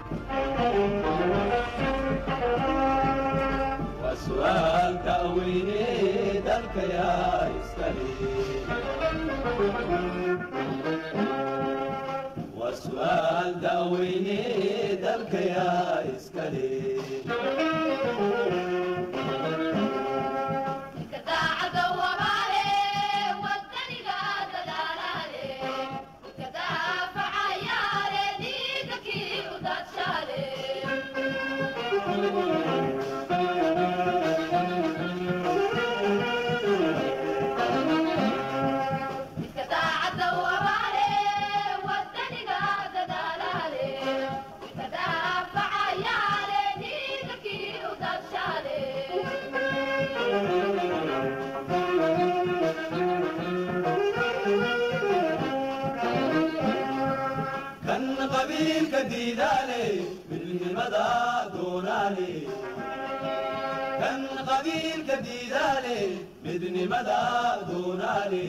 waa su'aal da'weyne dalka yaa iskale waa su'aal da'weyne dalka yaa iskale kan qabiilka diidaale midnimada doonaale kan qabiilka diidaale midnimada doonaale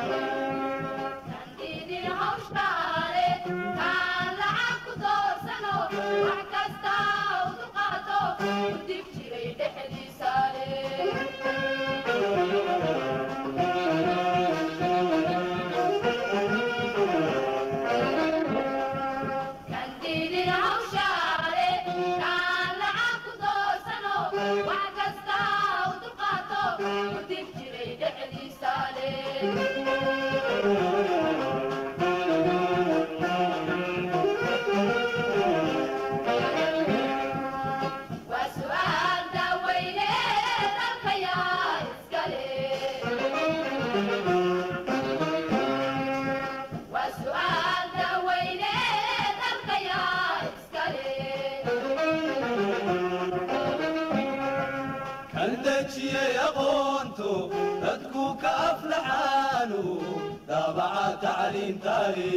kan dejiyey aqoonto dadku ka aflaxaanu daabaca tacliintaale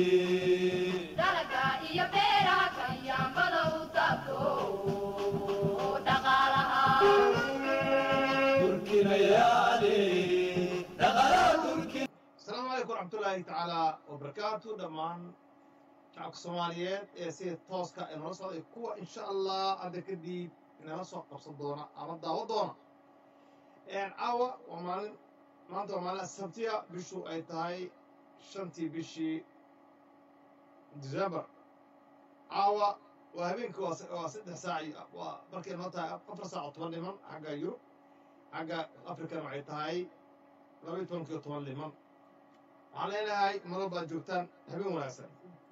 turkinayaale dhaqalaa turki asalaamu calaykum waraxmatullaahi tacaalaa wabarakaatu dhammaan shacabka soomaaliyeed ee sida tooska ee nala socday kuwa insha allah hadda kadib inala soo qabsan doona ama daawo doona caawa waa maalin maanta waa maalin sabtiya bishu ay tahay shantii bishii december caawa waa habeenkii waa se- waa saddex saac iyo waa markay noo tahay afar saac oo toban dhiman xagga yurub xagga afrikana waxay tahay laba iyo tobankiyo toban dhiman waxaan leenahay maro baad joogtaan habeen wanaagsan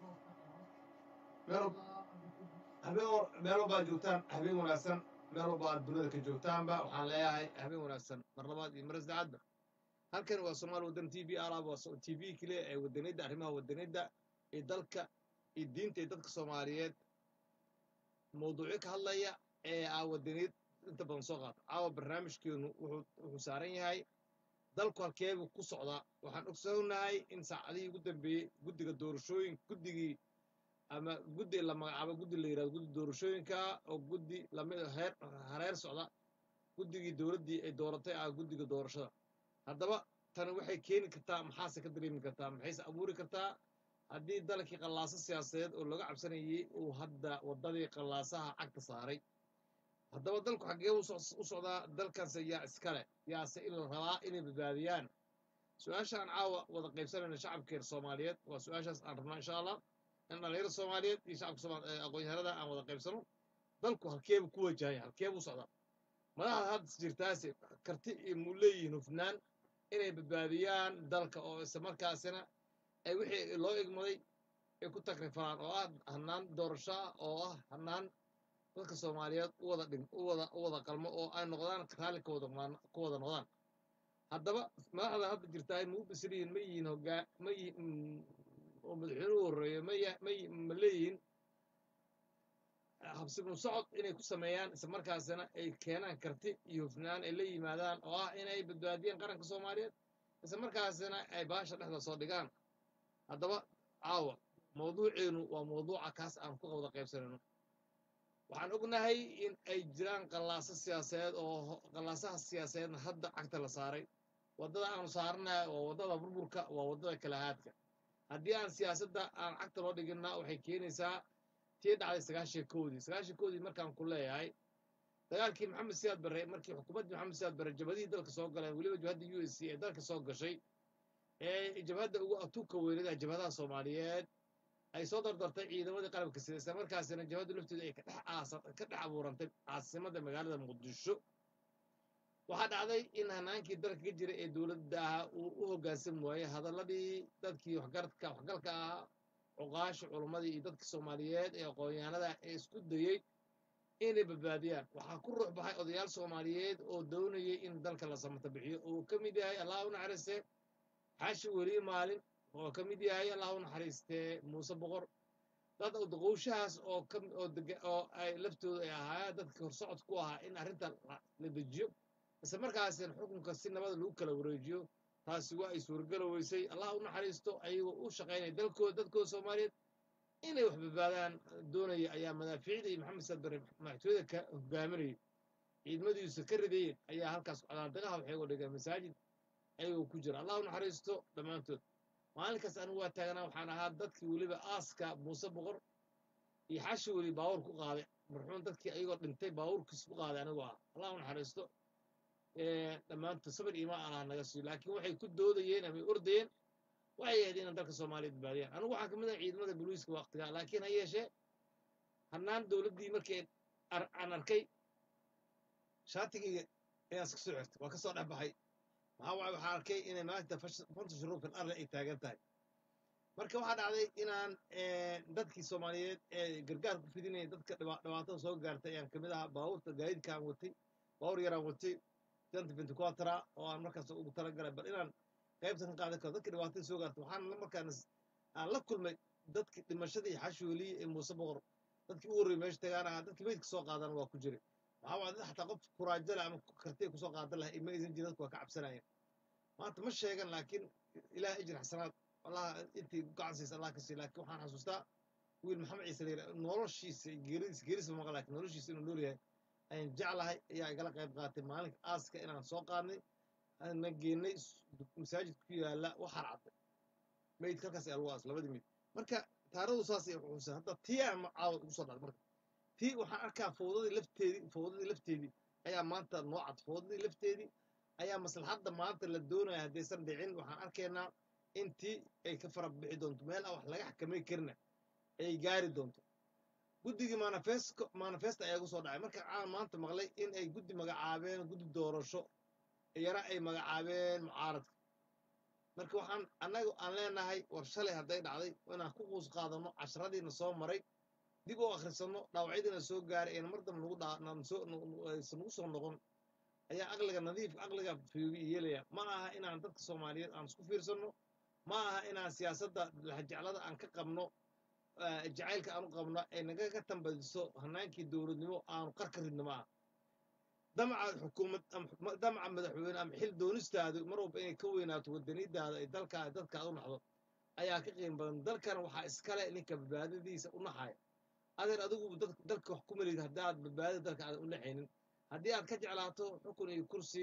meel habeen wa- meel walbaad joogtaan habeen wanaagsan meel walba aad dunida ka joogtaanba waxaan leeyahay habeen wanaagsan mar labaad iyo mar saddexaadba halkan waa soomaali waddan t v alaab waa so- t v keliya ee wadaniyadda arrimaha wadaniyadda iyo dalka iyo diinta iyo dadka soomaaliyeed mawduucyo ka hadlaya ee aa wadaniyad inta badan soo qaata caawa barnaamijkeenu wuxuu wuxuu saaran yahay dalku halkeebuu ku socdaa waxaan ogsoonahay in saacadihii ugu dambeeyey guddiga doorashooyin guddigii ama guddi la magacaabo guddi la yidhahdo guddi doorashooyinka oo guddi lamid heer hareer socda guddigii dowladdii ay dooratay ah guddiga doorashada haddaba tani waxay keeni kartaa maxaase ka dareemi kartaa maxayse abuuri kartaa haddii dalkii qallaaso siyaasadeed oo laga cabsanayey uu hadda waddadii qallaasaha cagta saaray haddaba dalku xaggee u soc- u socdaa dalkanse yaa iskale yaase in la rabaa inay badbaadiyaan su-aashaan caawa wada qaybsanayna shacabkeena soomaaliyeed waa su-aashaas aan rabnaa insha allah in dhalinyarada soomaaliyeed iyo shacabka Soomaal- ee aqoon-yahanada aan wada qaybsano dalku halkeebu ku wajahaya halkeebuu socdaa madaxda hadda jirtaase karti iyo muu leeyihiin hufnaan inay badbaadiyaan dalka oo isla markaasina ay wixii loo igmaday ay ku takrifaan oo ah hanaan doorasho ah oo ah hanaan dadka soomaaliyeed u wada dhim u wada u wada qalmo oo ay noqdaan raalli ka wada maan- ku wada noqdaan haddaba madaxda hadda jirtaay ma u bisriyihin ma yihiin hoggaa ma yihiin oo madaxweynuhu horreeyo ma ya ma yi- ma leeyihiin habsibnu socod inay ku sameeyaan isla markaasina ay keenaan karti iyo hufnaan ay la yimaadaan oo ah inay badbaadiyaan qaranka soomaaliyeed isla markaasina ay baasha dhexda soo dhigaan haddaba caawa mawduuceenu waa mawduuca kaas aan ku wada qaybsanayno waxaan ognahay in ay jiraan qallaaso siyaasadeed oo ho- qallaasaha siyaasadeedna hadda cagta la saaray waddada aanu saaranahay waa waddada burburka waa waddada kalahaadka haddii aan siyaasadda aan cagta loo dhiginna waxay keenaysaa tii dhacday sagaashan koodii sagaashan koodii markaan ku leeyahay dagaalkii maxamed siyaad barre markii xukuumaddii maxamed siyaad barre jabadihii dalka soo galeen weliba jabhadda u s c ee dalka soo gashay ee jabhadda ugu atuuka weynada jabhadaha soomaaliyeed ay soo dardartay ciidamadii qalabka sida isla markaasina jabhaddu lafteedu ay ka dhex aasa ka dhex abuurantay caasimadda magaalada muqdisho waxaa dhacday in hanaankii dalka ka jira ee dowladda ahaa uu u hoggaansan waayey hadalladii dadkii waxgaradka waxgalka ahaa cuqaasha culummadii iyo dadkii soomaaliyeed ee aqoonyahanada ee isku dayey inay badbaadiyaan waxaa ku ruux baxay odayaal soomaaliyeed oo doonayay in dalka la samata bixiyo oo ka mid yahay allah u naxariistee xaashi weli maalin oo ka mid yahay allah u naxariistee muuse boqor dad daqowshahaas oo ka oo dega oo ay laftooda ay ahaayeen dadkii horsocod ku ahaa in arrinta la dejiyo isla markaasina xukunka si nabada lagu kala wareejiyo taasi waa ay suuragalo weysay allah u naxariisto ayagoo u shaqaynaya dalkooda dadkooda soomaaliyeed inay wax badbaadaan doonaya ayaa madaafiicda iyo maxamed saad bare madaxtooyada ka hogaaminayay ciidamadiisu ka ridayeen ayaa halkaas cadaadagaha waxay uga dhigeen masaajid ayagoo ku jira allah u naxariisto dhammaantood maalinkaas anigu waa taaganaa waxaan ahaa dadkii weliba aaska muuse boqor iyo xashi weli baawur ku qaaday marxuum dadkii ayagoo dhintay baawurkiis ku qaaday anigu ah allah u naxariisto dhammaantood sabir iimaan allah naga siiyo laakiin waxay ku doodayeen amay ordayeen waxay ahayd inaan dalka soomaaliya badbaadiyaan anigu waxaan ka mid ah ciidamada booliiska waqtigaa laakiin ha yeeshee hannaan dowladdii markii aan arkay shaatigayga ayaan iska soo xirtay waa ka soo dhex baxay maxaa waay waxaan arkay inay maanta fanta shuruufin arle ay taagan tahay marka waxaa dhacday inaan dadkii soomaaliyeed ee gargaar ku fidinaya dadka dhibaatada soo gaartay ayaan kamid ahaa baabuurta gaadiidkaan watay baawur yaraan watay janta bintiquatra oo aan markaas ugu talagalay bal inaan qaybta ka qaadan karo dadka dhibaatada soo gaartay waxaan markaan aan la kulmay dadkii dhimashadii xashooliye ee muuse boqor dadkii u horreeyay meesha tagaan ahaa dadkii meydka soo qaadana waa ku jiray waxaa waa dad xataa qof kuraajala ama kartiya kusoo qaadan lahay ma aysan jirin dadku waa ka cabsanayeen maanta ma sheegan laakiin ilaah ijir xasanaad allah intii gacan siisa allah ka siiya laakiin waxaan xasuustaa wiil maxamed ciise layira noloshiisa geeridiisa geerisa ma maqan laakiin noloshiisa inuu nool yahay ayaan jeclahay ayaa igala qayb qaatay maalinka aaska inaan soo qaadnay na geenay masaajid ku yaala waxaa cadday meydka halkaas ayaa lagu aas labadii meyd marka taarikhdu saas ay xusuusan hadda tii aan caawa ugu soo dhacday marka tii waxaan arkaa fowdadii lafteedii fowdadii lafteedii ayaa maanta noo cad fowdadii lafteedii ayaa maslaxadda maanta la doonaya haddaysan dhicin waxaan arkaynaa in tii ay ka fara bixi doonto meel aan wax laga xakamay karina ay gaari doonto guddigii manifesto manifesto ayaa igu soo dhacay marka aan maanta maqlay in ay guddi magacaabeen guddi doorasho iyana ay magacaabeen mucaaradka marka waxaan annaga aan leenahay war shalay hadday dhacday inaan ku quus qaadano casharadiina soo maray dib u akhrisanno dhaawacyadiina soo gaaray ayna mar dambe nagu aysan nagu soo noqon ayaa aqliga nadiifka aqliga fiyoobi yeelaya ma aha inaan dadka soomaaliyeed aan isku fiirsanno ma aha inaan siyaasadda lahajeclada aan ka qabno jacaylka aanu qabno ay naga ka tambadiso hanaankii dowladnimo aanu qarka ridno ma aha damaca xukuumad damaca madaxweyne ama xil doonistaadu mar walba inay ka weynaato wadanidaada ay dalkaa dadkaad u naxdo ayaa ka qiim badan dalkan waxaa iskale ninka badbaadadiisa u naxaya adeer adigu dalka wax ku melid haddaad badbaadada dalka aadan u naxaynin haddii aad ka jeclaato xukun iyo kursi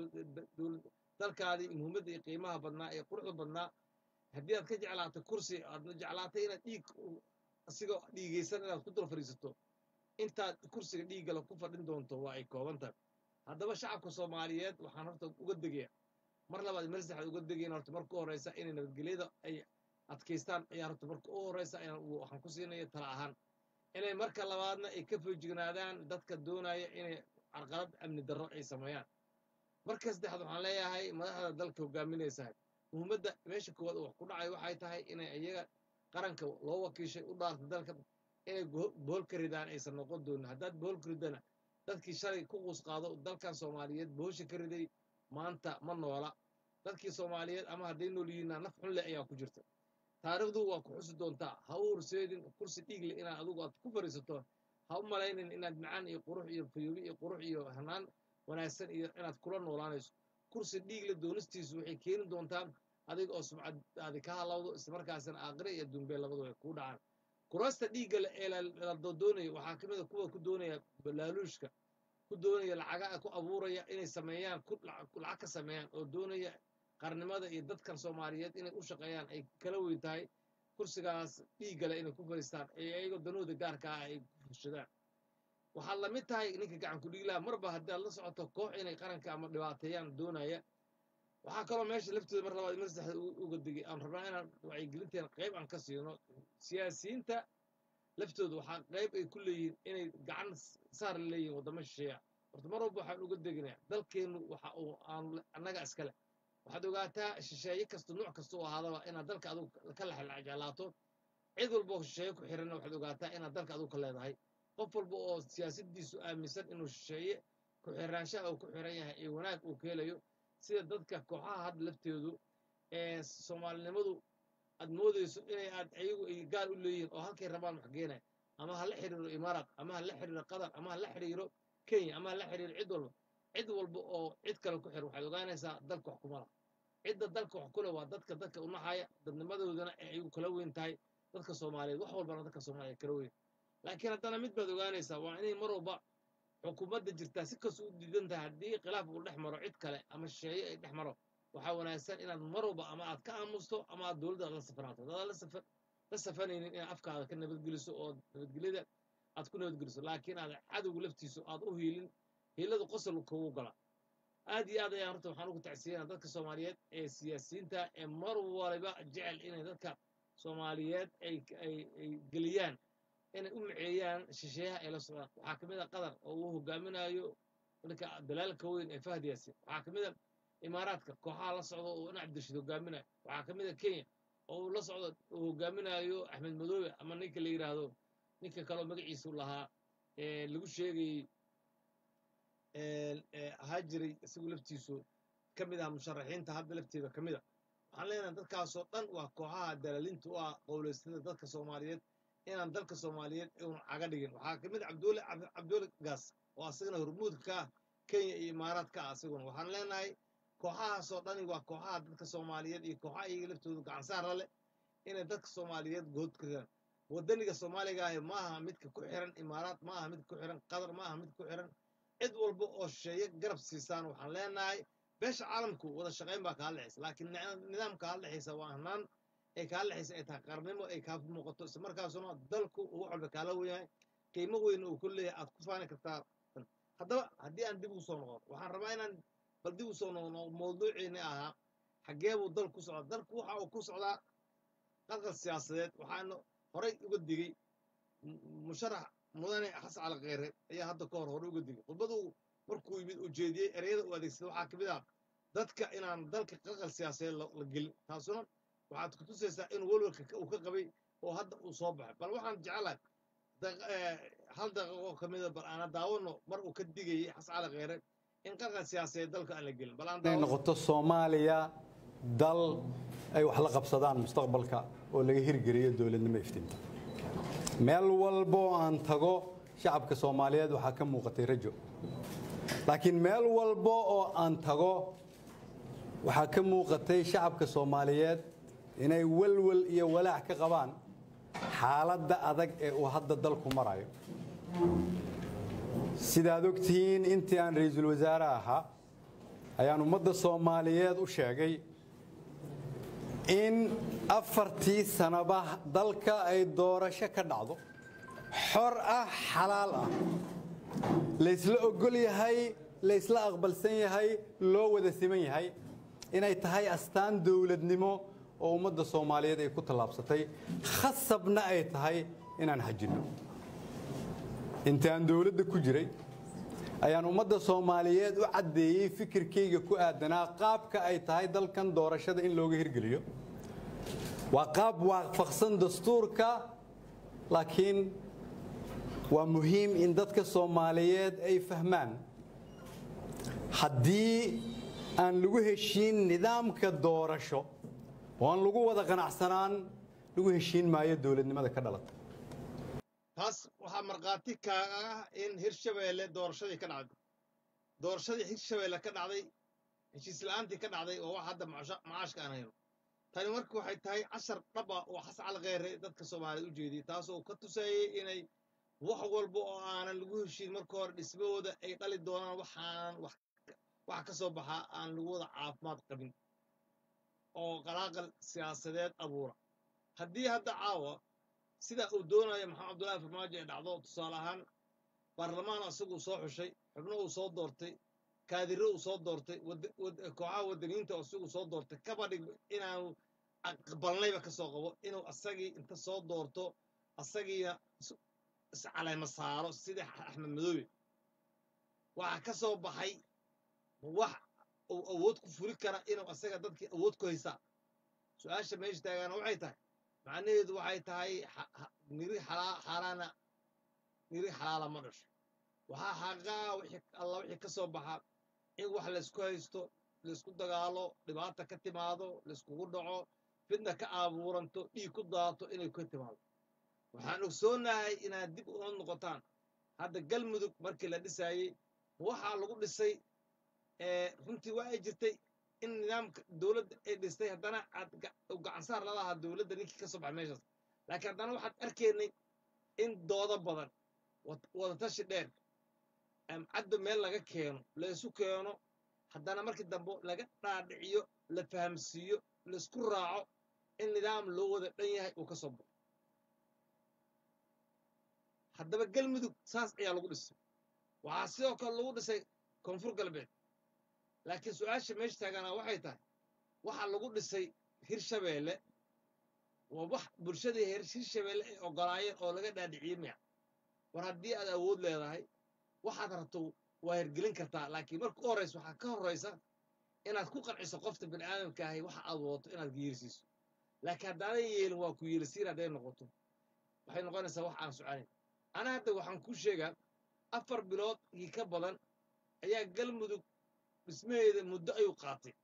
dalkaadii muhiimadda iyo qiimaha badnaa ee quruxda badnaa haddii aad ka jeclaato kursi aad jeclaatay inaad dhiig asigoo dhiigaysan inaad ku dul fadhiisato intaad kursiga dhiiggala ku fadhin doonto waa ay kooban tahay haddaba shacabka soomaaliyeed waxaan horta uga degaya mar labaad mar saddexaad uga degayn horta marka u horreysa inay nabadgelyada ay adkaystaan ayaa horta marka u horreysa waxaan ku siinaya tala ahaan inay marka labaadna ay ka foojignaadaan dadka doonaya inay carqalad amni darro ay sameeyaan marka saddexaad waxaan leeyahay madaxda dalka hogaaminaysahay muhiimadda meesha koowaad wax ku dhacay waxay tahay inay iyaga qaranka loo wakiishay u dhaarta dalka inay bohol ka ridaan aysan noqon doonin haddaad bohol ka ridana dadkii shalay ku quus qaado dalkan soomaaliyeed bohosha ka riday maanta ma noola dadkii soomaaliyeed ama hadday nool yihiinna naf xun leh ayaa ku jirta taariikhdu waa ku xusi doontaa ha u horseedin kursi dhiig leh inaad adigu aad ku fadhiisato ha u malaynin inaad macaan iyo qurux iyo fayoobi iyo qurux iyo hanaan wanaagsan iyo inaad kula noolaanayso kursi dhiig leh doonistiisu waxay keeni doontaa adiga oo sumcadaadi ka halawdo islamarkaasina aakhire iyo dumbee labadu ay kuu dhacaan kurasta dhiigga ee la doonaya waxaa ka mid a kuwa ku doonaya balaaluushka ku doonaya lacaga ku abuuraya inay sameeyaan lacag ka sameeyaan oo doonaya qarnimada iyo dadkan soomaaliyeed inay u shaqeeyaan ay kala weyn tahay kursigaas dhiiggale inay ku fadhiistaan ee ayagoo danooda gaarka ah ay ku fushadaan waxaad la mid tahay ninka gacan ku dhiiglaha marba haddii aad la socoto koox inay qaranka ama dhibaateeyaan doonaya waxaa kaloo meesha laftooda mar labaad mar saddexaad u- uga digay aan rabnaa inaan wacyigelinteena qayb aan ka siino siyaasiyiinta laftooda waxaa qayb ay ku leeyihiin inay gacan s- saar la leeyihiin waddamo shisheeya horta mar walba waxaan uga deginaya dalkeennu waxa uu aan annaga iskale waxaad ogaataa shisheeye kasta nuuc kasta u ahaadaba inaad dalka adigu ka lexlajeclaato cid walba oo shisheeye ku xiranna waxaad ogaataa inaad dalka adigu ka leedahay qof walba oo siyaasadiisu aaminsan inuu shisheeye ku xiraanshaha uu ku xiran yahay ee wanaag uu ka helayo sida dadka kooxaha hadda lafteedu ee soomaalinimadu aad moodayso inay aad ayagu ay gaar u leeyihiin oo halkay rabaan wax geenaya ama ha la xiriiro imaaraat ama ha la xiriiro qatar ama ha la xiriiro kenya ama ha la xiriiro cid walba cid walba oo cid kale ku xir waxaad ogaanaysaa dalka wax kuma laha cidda dalka wax kule waa dadka dadka u naxaya dadnimadoodana ee ayagu kala weyn tahay dadka soomaaliyeed wax walbana dadka soomaaliyeed kala weyn laakiin haddana mid baad ogaanaysaa waa inay mar walba xukuumadda jirtaa si kastoo u diidan tahay haddii khilaaf uu dhex maro cid kale ama shisheeye ay dhex maro waxaa wanaagsan inaad mar walba ama aad ka aamusto ama aad dowladda aad la safanaato haddaad la safa la safanaynin inaad afkaada ka nabadgeliso oo nabadgelyada aad ku nabadgeliso laakiin aad cadowga laftiisu aad u hiilin hiiladu qosol kugu gala aad iyo aad ayaan horta waxaan ugu tacsiyanaa dadka soomaaliyeed ee siyaasiyiinta ee mar waliba jecel inay dadka soomaaliyeed ay ay ay geliyaan inay u miceeyaan shisheeyaha ay la socdaan waxaa ka mid a qatar oo uu hogaaminayo ninka dalaalka weyn ee fahd yaasin waxaa ka mid a imaaraadka kooxaha la socda oo in cabdirashiid hogaaminayo waxaa ka mid a kenya oo uu la socdo uu hogaaminayo axmed madoobe ama ninka la yidhaahdo ninka kaleo magaciisu lahaa ee lagu sheegayey ee ee ahaa jiray isagu laftiisu ka mid ah musharaxiinta hadda lafteeda ka mid a waxaan leenahay dadkaasoo dhan waa kooxaha dalaalinta u ah qowleystada dadka soomaaliyeed inaan dalka soomaaliyeed uun caga dhigin waxaa ka mid ah cabdulle Cabdi- cabdulle gaas oo asagana hormuudka ka ah kenya iyo imaaraadka ah asiguna waxaan leenahay kooxahaasoo dhani waa kooxaha dadka soomaaliyeed iyo kooxaha iyaga laftooda gacansaara leh inay dadka soomaaliyeed good ka ridaan wadaniga soomaaliga ahi ma aha midka ku xiran imaaraad ma aha midka ku xiran qatar ma aha midka ku xiran cid walba oo shisheeye garab siisaan waxaan leenahay beesha caalamku wada shaqayn baa kaa dhexaysa laakiin nicam- nidaam kaa dhexaysa waa hanaan ay kaa dhexaysa ay tahay qarnimo ay kaa muuqato isla markaasuna dalku uu wax walba kaala weyahay qiimo weyn uu ku leeyahay aad ku faani kartaa haddaba haddii aan dib ugu soo noqon waxaan rabaa inaan bal dib u soo noqono mawduuciini ahaa xaggee buu dalku ku socdaa dalku waxa uu ku socdaa qalqal siyaasadeed waxaana horay uga digey mu- musharax mudane xasan cali kheyre ayaa hadda ka hor hore uga digay khudbadu markuu yimid uu jeediyey ereyada uu adeegsaday waxaa ka mid ah dadka inaan dalka qalqal siyaasadeed la la gelin taasuna waxaad ku tusaysaa in walwalka ka- uu ka qabay oo hadda uu soo baxay bal waxaan jeclahay daq- eh, hal daqiiqo ka mida bal aana daawano mar uu ka digayey xasan cali kheyre in qalqal siyaasadeed dalka aan la gelin bal aan inay daawano noqoto soomaaliya dal ay wax la qabsadaan mustaqbalka oo laga hirgeliyo dowladnimo iftiinta meel walba oo aan tago shacabka soomaaliyeed waxaa ka muuqatay rajo laakiin meel walba oo aan tago waxaa ka muuqatay shacabka soomaaliyeed inay walwal iyo walaac ka qabaan xaaladda adag ee uu hadda dalku marayo sidaad ogtihiin intii aan ra'iisul wasaare ahaa ayaan ummadda soomaaliyeed u sheegay in afartii sanaba dalka ay doorasho ka dhacdo xor ah xalaal ah laysla ogol yahay laysla aqbalsan yahay loo wada siman yahay inay tahay astaan dowladnimo oo ummadda soomaaliyeed ay ku tallaabsatay khasabna ay tahay inaan xajinno intii aan dowladda ku jiray ayaan ummadda soomaaliyeed u caddeeyey fikirkayga ku aadanaa qaabka ay tahay dalkan doorashada in looga hirgeliyo waa qaab waafaqsan dastuurka laakiin waa muhiim in dadka soomaaliyeed ay fahmaan haddii aan lagu heshiin nidaamka doorasho oo aan lagu wada qanacsanaan lagu heshiin maayo dowladnimada ka dhalata taas waxaa markhaati kaaga ah in hirshabeelle doorashadii ka dhacday doorashadii hirshabeelle ka dhacday heshiis la'aantii ka dhacday oo wax hadda macasha- macaashka aan hayno tani marka waxay tahay cashar dhab ah oo xasan cali kheyre dadka soomaaliyeed u jeediyey taasoo ka tusayey inay wax walba oo aanan lagu heshiin marka hore dhismahooda ay dhali doonaan waxaanan wax wax ka soo baxaa aan lagu wada caafimaad qabin oo qalaaqal siyaasadeed abuura haddii hadda caawa sida uu doonayo maxamed cabdullaahi farmaajo ee dhacdo tusaale ahaan baarlamaan asaguu soo xushay xubno uu soo doortay kaadiro uu soo doortay wad- wad- kooxaha wadaniyiinta isagu soo doortay kaba dhig inaanu aqbalnayba ka soo qabo inuu asagii inta soo doorto asagiina is- iscaleema saaro sidii axmed madoobe waxaa ka soo baxay wax uu awood ku furi kara inuu asaga dadkii awood ku haysaa su-aasha meesha taagaana waxay tahay macnaheedu waxay tahay xa- xa- niri xalaa xaaraana niri xalaala ma dhasho waxaa xaqaa wixii alla wixii ka soo baxa in wax laysku haysto laysku dagaalo dhibaata ka timaado layskugu dhaco fidna ka abuuranto dhiig ku daato inay ka timaado waxaan ogsoonahay inaad dib ula noqotaan hadda galmudug markii la dhisaayey waxaa lagu dhisay ee runtii waa ay jirtay in nidaamka dowladda ay dhistay haddana aad ga- u gacansaar lalahaa dowladda ninkii ka soo baxay meeshaas laakiin haddana waxaad arkaynay in doodo badan wad- wadatashi dheer am caddo meel laga keeno laysu keeno haddana markii dambe laga dhaadhiciyo la fahamsiiyo laisku raaco in nidaam loo wada dhan yahay uu ka soo baxo haddaba galmudug saas ayaa lagu dhisay waxaa sidoo kale lagu dhisay koonfur galbeed laakiin su-aasha meesha taaganaa waxay tahay waxaa lagu dhisay hirshabeelle waa wax bulshadii hir- hirshabeelle ay ogolaayeen oo laga dhaadhiciyey miya war haddii aad awood leedahay waxaad rabto waa hirgelin kartaa laakiin marka u horraysa waxaa ka horraysa inaad ku qanciso qofta bini aadamka ahi waxa aad wadato inaad geerisiiso laakiin haddaadan yeelin waa ku yeelisiin hadday noqoto waxay noqonaysaa wax aan soconayn ana hadda waxaan ku sheegaa afar bilood iyo ka badan ayaa galmudug dhismaheeda muddo ayuu qaatay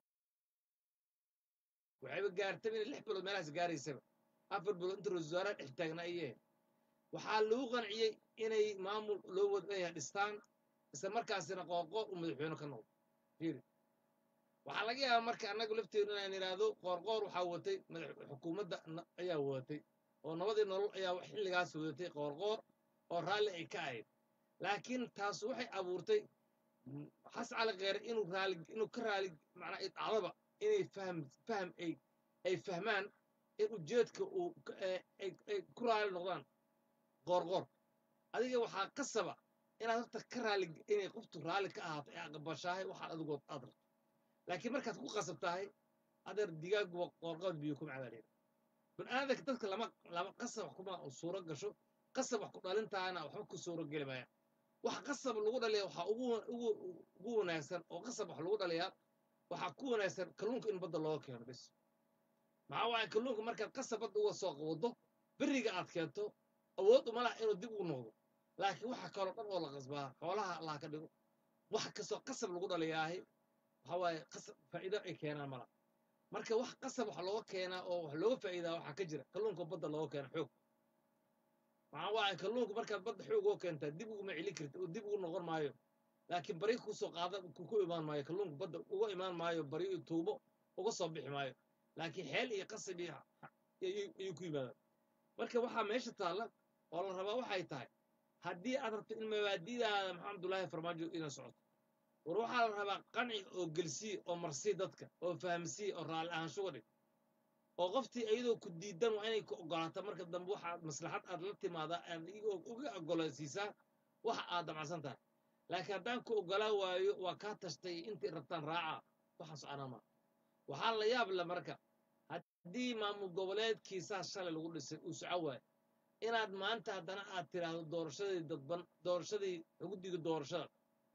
waxayba gaartay inay lix bilood meelahaas gaaraysaba afar bilood inta ra-iisul wasaaraha dhex taagnaa ayay ahayd waxaa lagu qanciyey inay maamul loo wadaya dhistaan isla markaasina qoorqoor uu madaxweyne ka noqdo fiiri waxaa laga yaabaa marka annagu lafteedu inaan idhaahdo qoorqoor waxaa watay madax xukuumadda na- ayaa wadatay oo nabadii nolol ayaa xilligaas wadatay qoorqoor oo raalli ay ka ahayd laakiin taas waxay abuurtay m- xasan cali kheyre inuu raali inuu ka raali macnaa ay dhacdaba inay faham faham ay ay fahmaan in ujeedka uu ka- ee ay ay ku raali noqdaan qoorqoor adiga waxaa qasaba inaad horta ka raali inay qoftu raalli ka ahaato ee aqbashaahay waxaad adigood aad rabto laakiin markaad ku qasab tahay adeer digaaguba qoorqood biyo kuma cabaaleeda baniaadanka dadka lama lama qasab wax kuma suuro gasho qasab wax ku dhalintaana waxba ku suuro geli maayaan wax qasab lagu dhaliya waxaa ugu ugu ugu wanaagsan oo qasab wax lagu dhaliyaa waxaa ku wanaagsan kalluunka in badda looga keeno bis maxaa waaye kalluunka markaad qasab badda uga soo qawado beriga aad keento awood uma laha inuu dib ugu noqdo laakiin waxa kaloo dhan oo la qasbaa xoolaha allah ka dhigo wax kastoo qasab lagu dhaliyaahi waxa waaye qasab faa'iido ay keenaan mala marka wax qasab wax looga keenaa oo wax looga faa'iidaa waxaa ka jira kalluunka badda looga keena xoog maxaa waaye kalluunka markaad badda xoog uga keentaa dib uguma celin karti oo dib ugu noqon maayo laakiin bari kusoo qaada ku ku imaan maayo kalluunka badda uga imaan maayo bari iyo tuubo uga soo bixi maayo laakiin xeel iyo qasab iyo ayuu ayuu ku yimaadaan marka waxaa meesha taalla oo la rabaa waxay tahay haddii aad rabto in mabaadidaada maxamed abdullaahi farmaajo inay socoto war waxaa la rabaa qanci oo gelsii oo marsii dadka oo fahamsii oo raalli ahaanshuga dhig oo qoftii iyadoo ku diidan waa inay ku ogolaato marka dambe waxaad maslaxad aad la timaadaa aad iyagoo uga ogolaysiisaa waxa aad damacsan tahay laakiin haddaan ku ogolaa waayo waa kaa tashtay intii rabtaan raaca waxaan soconaa maa waxaa la yaab le marka haddii maamul goboleedkiisaa shalay lagu dhisay uu soco waayo inaad maanta haddana aad tiraahdo doorashadii dadban doorashadii guddiga doorashada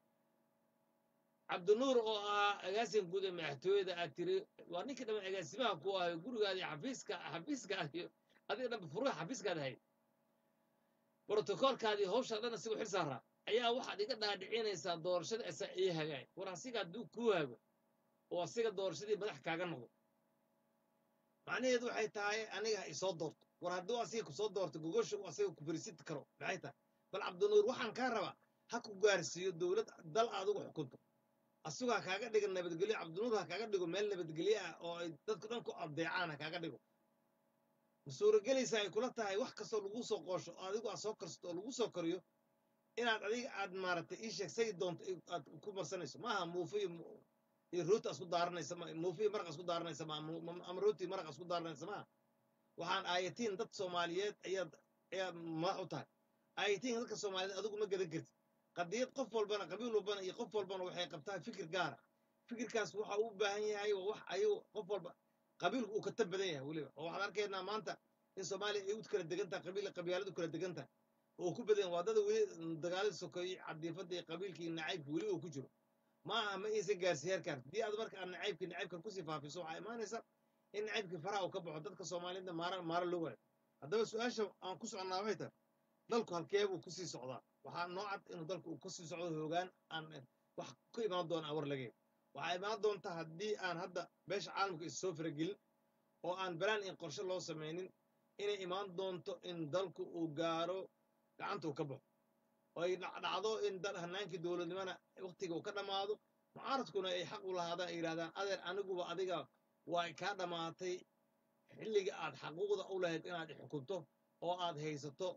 cabdinuur oo ahaa agaasin guud ee madaxtooyada aad tiri waa ninka dhamma agaasimaha ku ahayo gurigaadii xafiiska xafiiskaad iyo adiga dhanba furuha xafiiskaad ahayd brotokoolkaadii hawshaa dhan asigoo xil saaraa ayaa waxaad iga dhaadhicinaysaa doorashada asaa ii hagaay war asiga hadduu kuu hago oo asiga doorashadii madax kaaga noqdo macnaheedu waxay tahay aniga ha isoo doorto war hadduu asiga kusoo doorto gogosha uu asiga ku fariisin karo maxay tahay bal cabdinuur waxaan kaa rabaa ha ku gaarsiiyo dowlad dal adigu xukunto asigu ha kaaga dhigo nabadgelyo cabdinuur ha kaaga dhigo meel nabadgelyo ah oo ay dadku dhan ku adeecaan ha kaaga dhigo ma suuragelaysa ay kula tahay wax kastoo lagu soo qoosho oo adigu aad soo karsato oo lagu soo koriyo inaad adiga aad maaragtay ii sheeg say doonto aad ku marsanayso maaha muufo iyo iyo rooti asku daaranaysa ma muufo iyo maraq asku daaranaysa ma ama rooti iyo maraq asku daaranaysa maaha waxaan aayatiin dad soomaaliyeed ayaad ayaad madax u tahay aayatiin dadka soomaaliyeed adigu ma gadan kartid qadiyad qof walbana qabiil walbana iyo qof walbana waxay qabtaa fikir gaara fikirkaas waxa uu u baahan yahay waa wax ayagu qof walba qabiilku uu ka tan badan yahay weliba oo waxaan arkaynaa maanta in soomaaliya ay u kala degan tahay qabiil qabyaaladu kala degan tahay oo ku badan waa dada weli dagaalada sokeeyey cadiifada iyo qabiilka iyo nacaybka weli oo ku jiro ma aha ma aysan gaarsiin heerkaan haddii aad marka aad nacaybka nacaybkan kusii faafiso waxaa imaanaysa in nacaybkii faraha uu ka baxo dadka soomaaliyeedna maara maara loo waayo haddaba su-aasha aan ku soconnaa waxay tahay dalku halkee buu kusii socdaa waxaa noo cad inuu dalku uu kusii socdo hoogaan aan wax ku imaan doona awar lageyn waxaa imaan doonta haddii aan hadda beesha caalamka is soo faragelin oo aan balaan in qorshe loo samaynin inay imaan doonto in dalku uu gaaro gacanta uu ka baxo oo ay dhacdo in dal hanaankii dowladnimana waktiga uu ka dhammaado mucaaradkuna ay xaq u lahaadaan ay yidhahdaan adeer aniguba adiga waa kaa dhammaatay xilliga aad xaquuqda u lahayd inaad xukunto oo aad haysato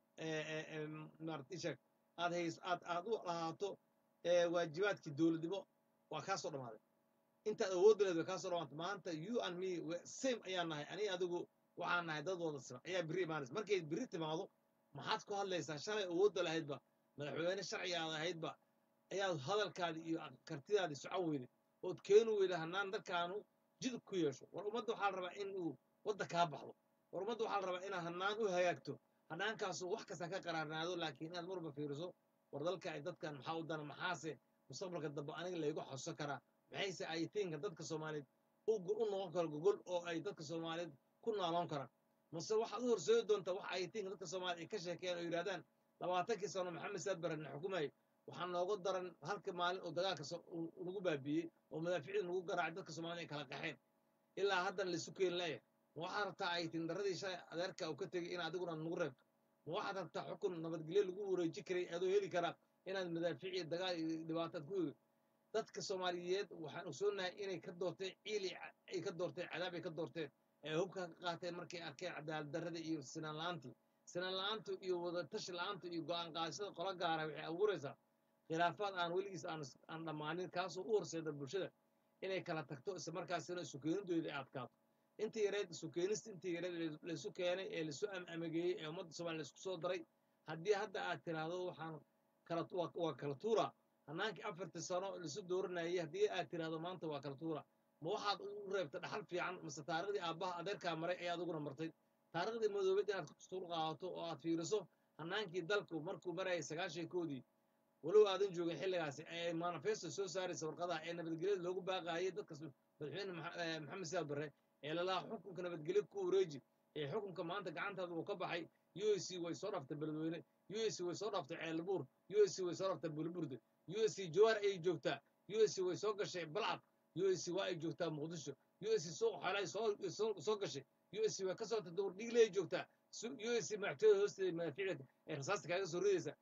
martishak aad hays aad aad u lahaato waajibaadkii dowladnimo waa kaa soo dhammaaday intaad awoodda leed way kaa soo dhamaatay maanta you and me same ayaan nahay ani adigu waxaan nahay dad wada siman ayaa biri imaanaysa markay biri timaado maxaad ku hadlaysaa shalay awoodda lahaydba madaxweyne sharciga aad ahaydba ayaad hadalkaadi iyo kartidaadi socon weyday ood keeni weyda hanaan dalkaanu jidub ku yeesho war ummadda waxaa la rabaa in uu wadda kaa baxdo war ummadda waxaa la rabaa inaad hanaan u hagaagto hanaankaasu wax kasta ka qaraarnaado laakiin inaad marba fiiriso war dalka ay dadkan maxaa u dana maxaase mustaqbalka dambe aniga laygu xoso karaa maxayse aytiinka dadka soomaaliyeed u noqon karo gogol oo ay dadka soomaaliyeed ku naaloon karaan mase waxaad u horseedi doontaa wax aytiinka dadka soomaaliya ay ka sheekeeyaan oo yidhahdaan labaatankii sano maxamed saad barre na xukumayay waxaa nooga daran halka maalin oo dagaalka nagu baabiiyey oo madaaficida nagu garaacay dadka soomaaliyed ay kala qaxeen ilaa haddana laisu keeni la'ya ma waxaad rabtaa aytiin darradii shalay adeerka uu ka tegey in adiguna nagu reebto ma waxaad rabtaa xukun nabadgelyo lagu wareeji karay adoo heli karaa inaad madaafiic iyo dagaal iyo dhibaataad ku egi dadka soomaaliyeed waxaan ogsoonahay inay ka doorteen ciili ay ka doorteen cadaab ay ka doorteen ee hubka ka qaateen markay arkeen cadaalad darrada iyo sinaan la'aantii sinaan la'aantu iyo wadatashi la'aantu iyo go'aan qaadashada qola gaara waxay abuuraysaa khilaafaad aan weligiis aan aan dhammaanin kaasoo u horseeda bulshada inay kala tagto isla markaasina isu keenidooda ay adkaato intii yareed isu keenista intii yareed laysu keenay ee laisu amageeyey ee ummadda soomaaliya laisku soo daray haddii hadda aad tiraahdo waxaan kala waa kala tuura hanaankii afartii sano laisu dooranayay haddii aad tiraahdo maanta waa kala tuura ma waxaad u reebta dhaxal fiican mase taariikhdii aabbaha adeerkaa maray ayaa adiguna martay taariikhdii madoobeed inaad kustuul qaadato oo aad fiiriso hanaankii dalku markuu marayay sagaashankoodii walow aadan joogin xilligaasi ee manifesto soo saaraysa warqadaha ee nabadgelyada loogu baaqaayay dadka madaxweyne maxamed siyaad barre ee lalaha xukunka nabadgelyo ku wareeji ee xukunka maanta gacantaada uu ka baxay u s c way soo dhaftay beledweyne u s c way soo dhaftay ceelbuur u s c way soo dhaftay bulburde u s c jawaar ayay joogtaa u s c way soo gashay balcad u s c waa ay joogtaa muqdisho u s c suuq xolay soo gashay u s c way ka soo tagtay wardhigley joogtaa u s c madaxtooyada hoosteeda madaafiicda ee rasaasta kaaga soo ridaysa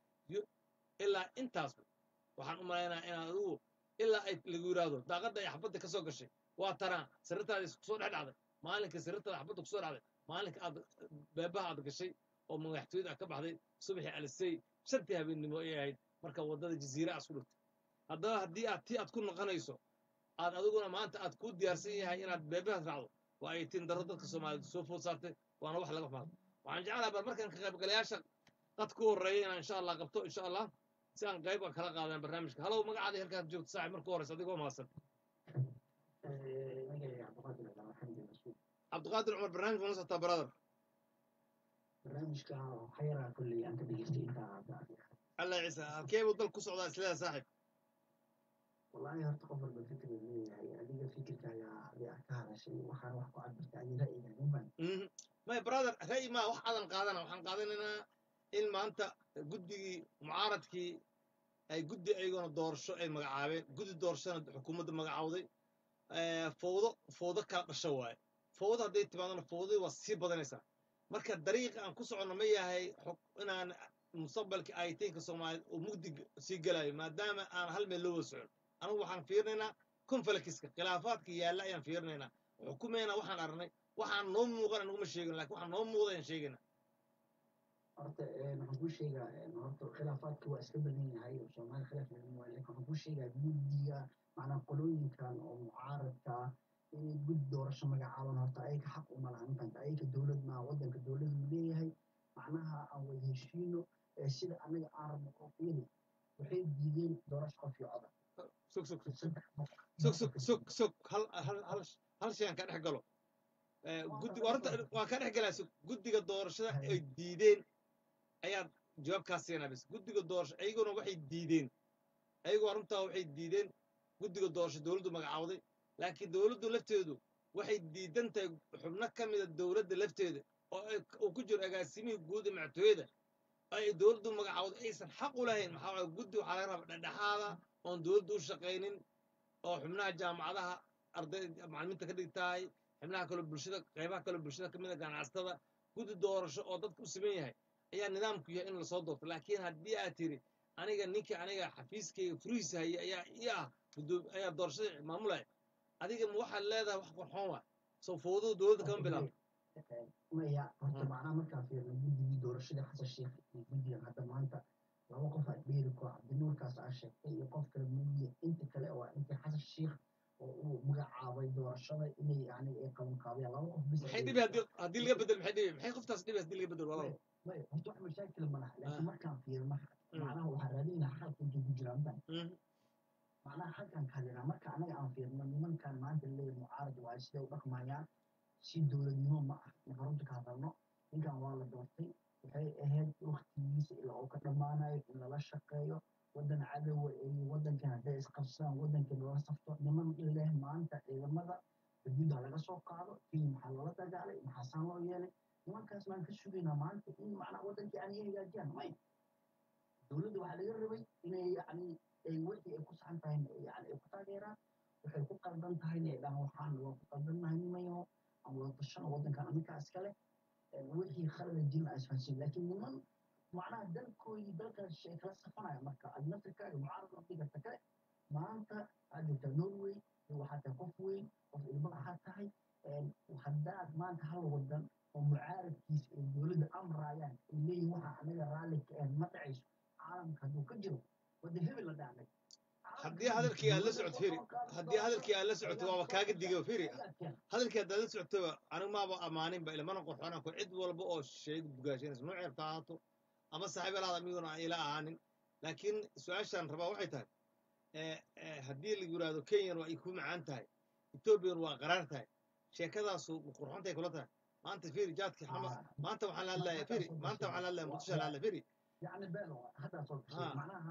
ilaa intaas waxaan u malaynaa inaad adigu ilaa ay lagu yidhaahdo daaqadda ay xabadda ka soo gashay waa tanaa sirrintaada kusoo dhex dhacday maalinka sirrintaada xabadda kusoo dhacday maalinka aad beebaha aad gashay oo madaxtooyada aad ka baxday subaxii alisay shantii habeennimo ay ahayd marka waddada jasiira aad isku dhigtay haddaba haddii aad tii aad ku noqonayso aad adiguna maanta aad kuu diyaarsan yahay inaad beebahaas raacdo waa ay tiin darro dadka soomaaliyeed soo food saartay waana wax laga maado waxaan jeclaha bal markaan ka qaybgalayaasha dad ku horreeya inaan insha allah qabto insha allah si aan qayb kala qaadaan barnaamijka halow magacaadii halkaad joogto saaxib marka horeysa adigoo mahadsan cabdiqaadir cumar barnaamij ma socotaa brother barnaamijka xayaraa kolley aan ka dhegeystay intaa allah ciise halkee buu dal ku socdaa isleeda saaxib wallaahi horta qof walba fikir uu leeyahay adiga fikirkaaga adiga ka hadashay waxaan wax ku cabirta adi ra'yiga uban may brother ra'yi maa wax aadan qaadana waxaan qaadanaynaa in maanta guddigii mucaaradkii ay guddi ayaguna doorasho ay magacaabeen guddi doorashona xukuumadda magacawday fowdo fowdo kala dhasho waaye fowdo hadday timaadona fowdadii waa sii badanaysaa marka dariiqa aan ku soconno ma yahay inaan mustaqbalka aytiinka soomaaliyeed oo mugdi sii gelayo maadaama aan hal meel loo wada socon anigu waxaan fiirinaynaa konfalkiska khilaafaadka yaalla ayaan fiirinaynaa xukumayna waxaan aragnay waxaan noo muuqan anuguma sheegin lakin waxaan noo muuqda ayaan sheegayna horta waxaan kuu sheegaa horta khilaafaadka waa iska badan yahay oo soomaali khilaaf laga waayo lakin waxaan kuu sheegaa guddiga macnaa qolooyinkan oo mucaaradka inay gud doorasho magacaaban horta ayaga xaq uma laha mafahanta ayaga dowlad maaha waddanka dowlad uu leeyahay macnaha aan wada heshiino ee sida anaga aan rabno oo fiiri waxay diideen doorasho qof iyo coda sug sug sug saddex boqol sug sug sug sug hal hal hal hal shay aan ka dhex galo Eh, guddi horta waan ka dhex galaa sug guddiga doorashada ay diideen ayaad jawaabkaas siinaa bis guddiga doorasho ayaguna waxay diideen ayagoo arrintaa waxay diideen guddiga doorasho dowladdu magacaawday laakiin dowladdu lafteedu waxay diidan tahay xubno ka mida dowladda lafteeda oo ay uu ku jiro agaasimihii guud ee madaxtooyada ay dowladdu magacaawday aysan xaq u lahayn maxaa waaye guddi waxaa laga rabaa dhexdhexaada oon dowladdu u shaqaynin oo xubnaha jaamacadaha arday macalimiinta ka dhigtahay xubnaha kaloo bulshada qaybaha kaloo bulshada ka mid a ganacsatada guddi doorasho oo dadka u siman yahay ayaa nidaamku yahay in lasoo doorto laakiin haddii aad tiri aniga ninka aniga xafiiskayga furihiisa haya ayaa ii ah guddoom ayaa doorashada maamulaya adiga ma waxaad leedahay wax qorxoon waa soo fowdada dowladda kama bilaabo maya horta Mm. macnaha markaan fiirno guddigii doorashada xasan sheekh iyo guddigan hadda maanta laba qof aa dheeri ku ah cabdinuurkaas aa sheegtay iyo qof kale muudiye inta kale waa intii xasan sheekh oo uu magacaabay doorashada inay yani ay qabanqaabiyaan laba qof bis maxay dhibi haddii haddii laga bedel maxay dhibi maxay qoftaas dhibi haddii laga bedel walaalo maya horta wax mashaakil ma laha Ah. laakiin markaan fiirno Mm. macnaha waxaa raadinaa xalka intuu ku jiraa mafahant Mhm. macnaha halkan kalina marka anaga aan fiirno nimankan maanta leeyahay mucaarad waayo siday u dhaqmayaan si dowladnimo ma ah marka runta ka hadalno ninkan waa la doortay waxay ahayd waktigiisa ilaa uu ka dhammaanayo in lala shaqeeyo waddan cadowa iyo waddankan hadday isqabsadaan waddankan lala safto niman leh maanta ciidamada xuduudda laga soo qaado kenya maxaa loola dagaalay maxaa saan loo yeelay nimankaas baan ka sugaynaa maanta in macnaha waddankii aan iyo hagaajiyaan may dowladda waxaa laga rabay inay yacni ay wixii ay ku saxan tahay yani ay ku taageeraan waxay ku qaldan tahayna ay dhahaan waxaan waa ku qaldannahay nimayo aan wada tashano waddankan aminkaa iskale wixii khalada jirin aan isfahansin laakiin niman macnaha dalkoodii dalkan shay kala safanaya marka aad naftirkaaga mucaarad la dhigata kale maanta aad joogtaa norway iyo waxaad tahay qof weyn qof ilmo ahaad tahay haddaad maanta hal wadan oo mucaaradkiisa ay dowladda amraayaan ay leeyihin waxa anaga raalli ka ahayn ma dhacayso caalamka hadduu ka jiro wadda hebel la dhacday haddii hadalkii aad la socoto firi haddii hadalkii aad la socoto waaba kaaga digo firi hadalkii haddaad la socotoba anigu maaba ammaaninba ilmana qorxoonaan ku cid walba oo shayga bugaashanaysa noo ceebta ahaato ama saaxiibalaada amiguna aan ila ahaanin laakiin su-aashaan rabaa waxay tahay eh, eh, haddii lagu yidhaahdo kenyan waa ay ku macaan tahay ethoobiyan waa qaraar tahay sheekadaasu ma qurxontay kula tahay maanta firi jaadki xama maanta waxaan la hadlaya firi maanta waxaan la hadlaya muqdisho la hadlaya firi يعني بيلو هذا صوت آه. شيء معناها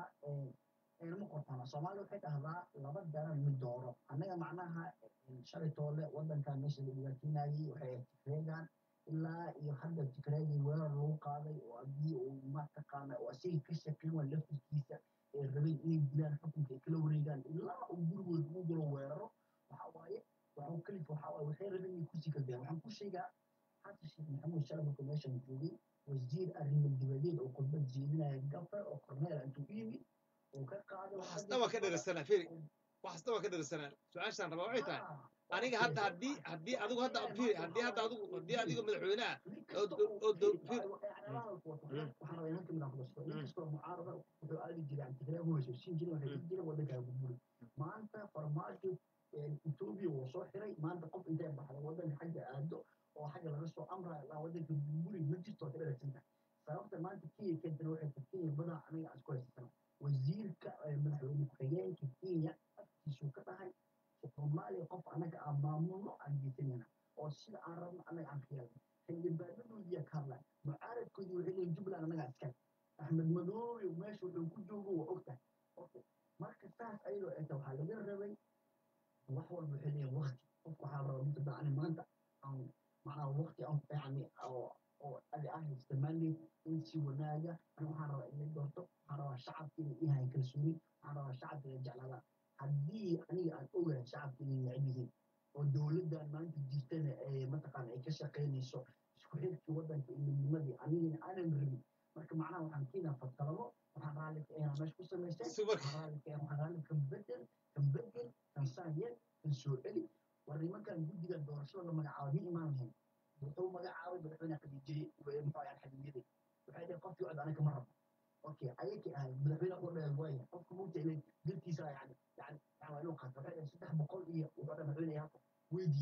المقطعة صومالي وحيد أهلا لبد دار من دوره أنا معناها شري طولة ودن كان مش اللي بيجينا وحيد تكريجان إلا يحدد تكريجي وين لو قاضي وأبي وما تقانا وأسي كشكل ولا في كيسة الربيع إيه بلان حكم كيلو ريجان إلا وجود وجود ويرو وحواي وحو كلف وحواي وحيد ربيع يكوسي كده وحن كل شيء حتى الشيخ محمود شلبي كوميشن جوجي wasiir arrimo dibadeed oo khudbad jeedinaya gafar oo korneel intuu u yimid uu ka qaaday waxaasna waa ka dheresanaa firi waxaasna waa ka dheresanaa su-aashaan rabaa waxay tahay aniga hadda haddii haddii adigu hadda firi haddii hadda adigu haddii adiga madaxweyne ah oo dow- firi waxaan rabaa inaan kamid ah kudasto inkastoo mucaarada wuxuu aadi jiray aan tigray u heshiisiin jiray waxay dhihi jireen waddankaa burburi maanta farmaajo etoobiya wuu soo xiray maanta qof intay baxda waddanka xagga aado oo xagga laga soo amrayo ilaa waddanka burburi ma jirto ka dheregsantahay sababta maanta kenya keentana waxay tahay kenya badan aniga aan isku haysatana wasiirka eh, madaxweyne ku-xigeenka kenya afkiisuu ka dhahay soomaaliya qof anaga aan maamulno aan geysanayna oo sida aan rabno anaga aan ka yeelno xildhibaanadoodiya ka hadlay mucaaradkoodii waxay leeyihin jubbaland anagaa iskale axmed madoobe meesha wuxuu ku joogo waa ogtahay Okay. marka saas ayadoo ay tahay waxaa laga rabay wax walba waxay leeyihin wakti qofka waxaa la rabaa midda dacani maanta aan macnaha wakti aan yani oo oo adi ah isticmaalay in si wanaaga ani waxaan rabaa inay doorto waxaan rabaa shacabka inay ihayn kalsooni waxaan rabaa shacabka inay jeclaadaan haddii aniga aan ogahay shacabka inay neceb yihiin oo dowladdan maanta jirtana ee mataqaana ay ka shaqaynayso isku xirkii waddanka iyo midnimadii anigana aanan rabin marka macnaha waxaan keenaa fatalado waxaan raalli ka ahaa meesha ku samaysteen Super. waxaan raalli ka ahaa waxaan raalli kan bedel kan bedel kan saanyel kan soo celi war nimankan guddiga doorashada la magacaabay ma imaan lahayn wuxuu magacaabay madaxweyne khadiijiyey muxuu ahaa xadiyadii waxay dhaheen qofkii cod anaga ma rabo okay ayakii ahay madaxweyne u dhahay waaya qofka mugta inay dirtiisa yani yani yani waa inuu qaato waxay dhaheen saddex boqol iyo wuxuu dhahay madaxweyne yaako way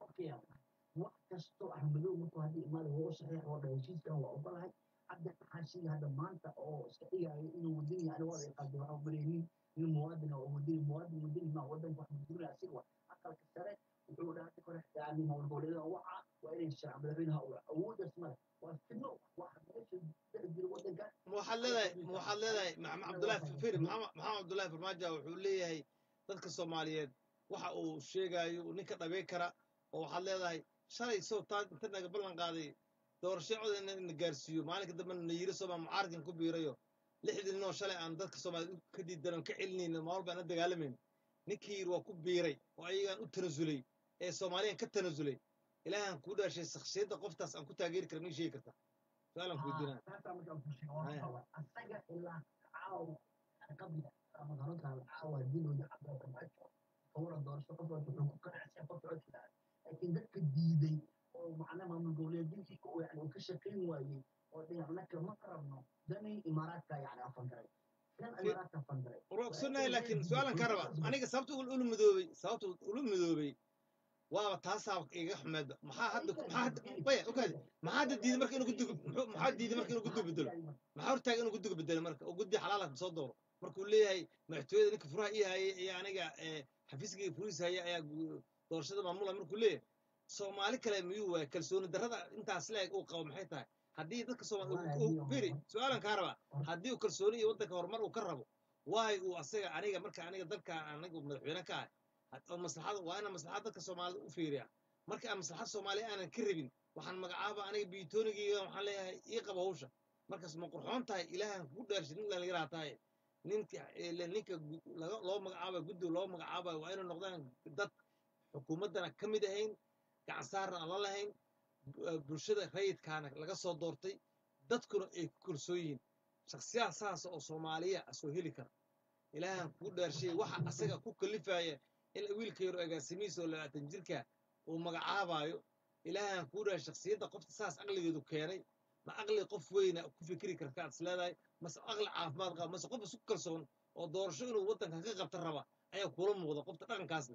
okay wax kasto axmedow markuu hadda imaada waa u saxiix oo dhan heshiiskan waa ogolahay hadda xaashiga hadda maanta oo iska dhigaayo inuu wadani yani waa ay qalbi waxa umalaynin nin muwaadin oo wadani muwaadin wadani ma wadanka wax masuulina asiga wa aqalka sare wuxuu dhahay kore yani mawlgoleeda waca waa inay sharca madaxweynaha uu awoodaas male waa fidno waxa meesha dhex jira wadanka ma waxaad leedahay ma waxaad leedahay maxamed cabdullaahi firi maxamed maxamed cabdullaahi farmaajo wuxuu leeyahay dadka soomaaliyeed waxa uu sheegayo uu ninka dhabey kara oo waxaad leedahay shalay soo taa inta naga ballan qaaday doorasho cod in na gaarsiiyo maalinka dambe na yiri sooma mucaaradkan ku biirayo lixdii ninoo shalay aan dadka soomaaliyeed ka diidanon ka celinayno maal baan la dagaalamayno ninkii yiri waa ku biiray oo ayagaan u tanasulay ee soomaaliyan ka tanasulay ilaahan kuu dhaashay shakhsiyadda qoftaas aan ku taageeri kara ma sheegi kartaa su-aalan ku weydiinaya taasaa markaan ku sheego waa qaba asaga ilaa caaw qabiga ama garoonka caawa haddii loo yaqaano farmaajo kawara doorasho qof walba wuxuu ku qanacsan qof codka laakiin dadka diiday oo macna maamul goboleedintii ku yani uu ka shaqayn waayey oo dhinacnaka ma rabno dani imaaraadka yani afan garay kan imaaraadka afan garay war ogsonahay laakiin su-aalan ka raba aniga sababta ula midoobay sababta ula midoobay waaba taasaa iga xumeedba maxaa hadda maxaa hadda maya okaadi maxaa hadda diiday marka inuu guddiga muxuu- maxaa diiday marka inuu guddiga bedelo maxaa hortaaga inuu guddiga bedelo marka oo guddi xalaala soo dooro markuu leeyahay madaxtooyada ninka furaha ii hayay iyo aniga ee, xafiiskayga furihiisa haya ayaa gu- doorashada maamula markuu leeyahay soomaali kale miyuu waaya kalsooni darrada intaas leeg uu qabo maxay tahay haddii dadka soomaali firi su-aalan kaa rabaa haddii uu kalsooni iyo waddanka horumar uu ka rabo waay uu asaga aniga marka aniga dalka aniga madaxweyne ka ahay had- oo maslaxada waa inaan maslaxad dadka soomaalida u fiiriya marka aan maslaxad soomaaliya aanan ka rabin waxaan magacaaba aniga biitoonigayga waxaan leeyahay ii qaba hawsha markaas ma qurxoon tahay ilaahan kugu dhaarshay nin dhallinyaraa tahay ninka ile ninka gu- laga- loo magacaabayo guddiga loo magacaabayo waa inay noqdaan dad xukuumaddana ka mid ahayn gacan saarna aan la lahayn bu- eh, bulshada rayidkaana laga soo doortay dadkuna ay ku kalsoon yihiin shaksiyaad saasa oo soomaaliya soo heli kara ilaahan kugu dhaarshay waxa asaga ku kalifaya in wiilka yaro agaasimihiisa oo labaatan jirka uu magacaabayo ilaahan kugu dhaarshay shaksiyadda qofta saas aqligeedu keenay ma aqli qof weyna ku fikiri karta aad isleedahay mase aqli caafimaad qaba mase qof isku kalsoon oo doorasho inuu waddanka ka qabta raba ayaa kula muuqda qofta dhaqankaasna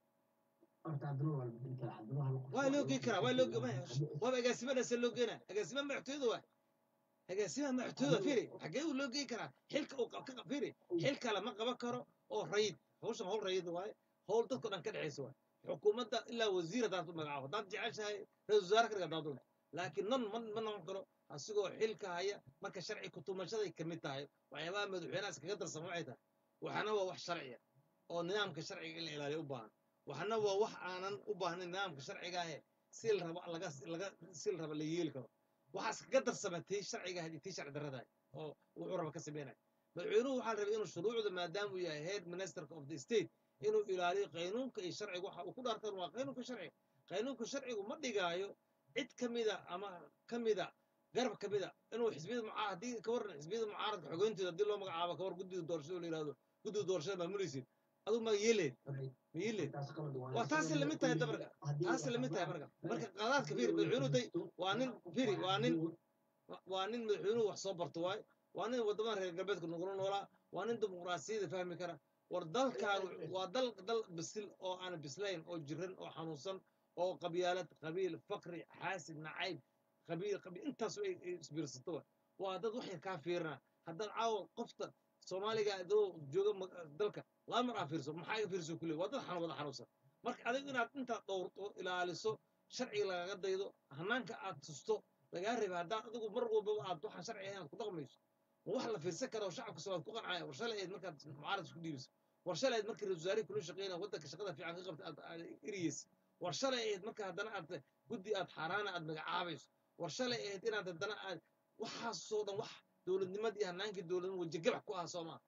horta haddana waa la bedeli karaa haddana waa la waa loo gey karaa waa loo ge- maya, waaba agaasimadaasa loo geenaa agaasimaha madaxtooyada waa agaasimaha madaxtooyada firi xaggee uu loo gey karaa xilka uu qab- ka qab- firi xilka lama qaban karo oo rayid hawshan hawl rayid waaye hawl dadkao dhan ka dhexaysa waaye xukuumadda ilaa wasiir haddaad u magacaabo haddaad jeceshahay ra-isul wasaare ka dhiga haddaad doonto laakiin non ma ma noqon karo asigoo xilka haya marka sharci kutumashaday ka mid tahay waxyaabaha madaxweynaha iskaga darsan waxay tahay waxana waa wax sharciya oo nidaamka sharciga in la ilaaliyo u baahan waxna waa wax aanan u baahnayn nidaamka sharciga ahe si la rabo laga laga si la rabo la yeeli karo waxaas kaga darsama tii sharciga ahayd iyo tii sharci darrada oo wuxuu raba ka sameynaya madaxweynuhu waxaa rabay inuu shuruucda maadaama uu yahay head ministerka of the state inuu ilaaliyo qaynuunka iyo sharciga waxa uu ku dhaartan waa qaynuunka sharciga qaynuunka sharcigu ma dhigaayo cid ka mida ama ka mida garab ka mida inuu xisbiyada mucaa haddii ka waran xisbiyada mucaaradka xogeyntooda haddii loo magacaabo ka war guddiga doorashada oo la yihahdo guddiga doorashada maamulaysid aduu ma yeeleed ma yeeleed waa taasi lamid tahay dabarka taasi lamid tahay marka marka qadaadka fiiri madaxweynuhu day waa nin fiiri waa nin waa nin madaxweynuhu wax soo barto waaye waa nin waddamada reer galbeedka nagula noolaa waa nin dimuqraasiyada fahmi kara war dalkan waa dal dal bisil oo aan bislayn oo jiran oo xanuunsan oo qabyaalad qabiil fakri xaasid nacayb qabiil qabiil intaas ay ay isbiirsato wa waa dad waxay kaa fiirina haddaad caawa qofta soomaaliga adoo jooga ma- dalka laba mar aa fiirso maxaa iga fiirso kule waa dad xanu wada xanuunsan marka adigu inaad intaad dhowrto ilaaliso sharciga lagaga daydo hanaanka aad tusto lagaa reeba haddaad adigu mar walbaba aad waxaan sharci ahayn aad ku dhaqmayso ma wax la fiirsan kara oo shacabka soomaaliya ku qancaya war shalay ayd markaad mucaarad isku dhiibisa war shalay ayd markii ra-iisul wasaarihi kula shaqeynaya waddanka shaqada fiican ka qabta aad aad eriyeysa war shalay ayd marka haddana aad guddi aad xaaraana aad magacaabayso war shalay ayd inaad haddana aad waxaasoo dhan wax dowladnimadii iyo hanaankii dowladnimo wajigabax ku ah soo maa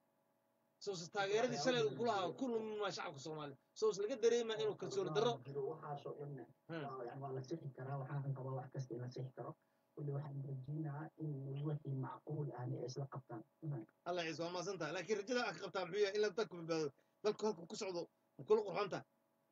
soose taageeradii shalay uu ku lahaa ku lumaa shacabka soomaaliya soos laga dareemaa inuu kalsooni darro waxaasoo dhanna Hmm. waa yani waa la sixi karaa waxaan qabaa wax kasta in la sixi karo kulli waxaan rajeynayaa in wixii macquul ahna ay isla qabtaan alla ciise waa maasan tahay laakiin rajada aad ka qabtaa muxuu yahay in la dalku badbaado dalku halku ku socdo ma kula qurxoon tahay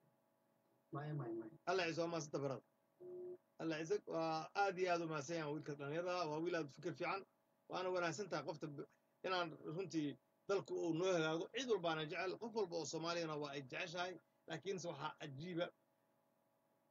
maya maya maya alla ciise waa maasan tahay barada alla ciise waa aad iyo aad u mahadsan yahan wiilka dhalinyarada waa wiil aad u fikir fiican waana wanaagsan tahay qofta b- inaan runtii dalku uu noo hagaago cid walbaana jecel qof walba oo soomaaliyana waa ay jeceshahay laakiinse waxaa cajiiba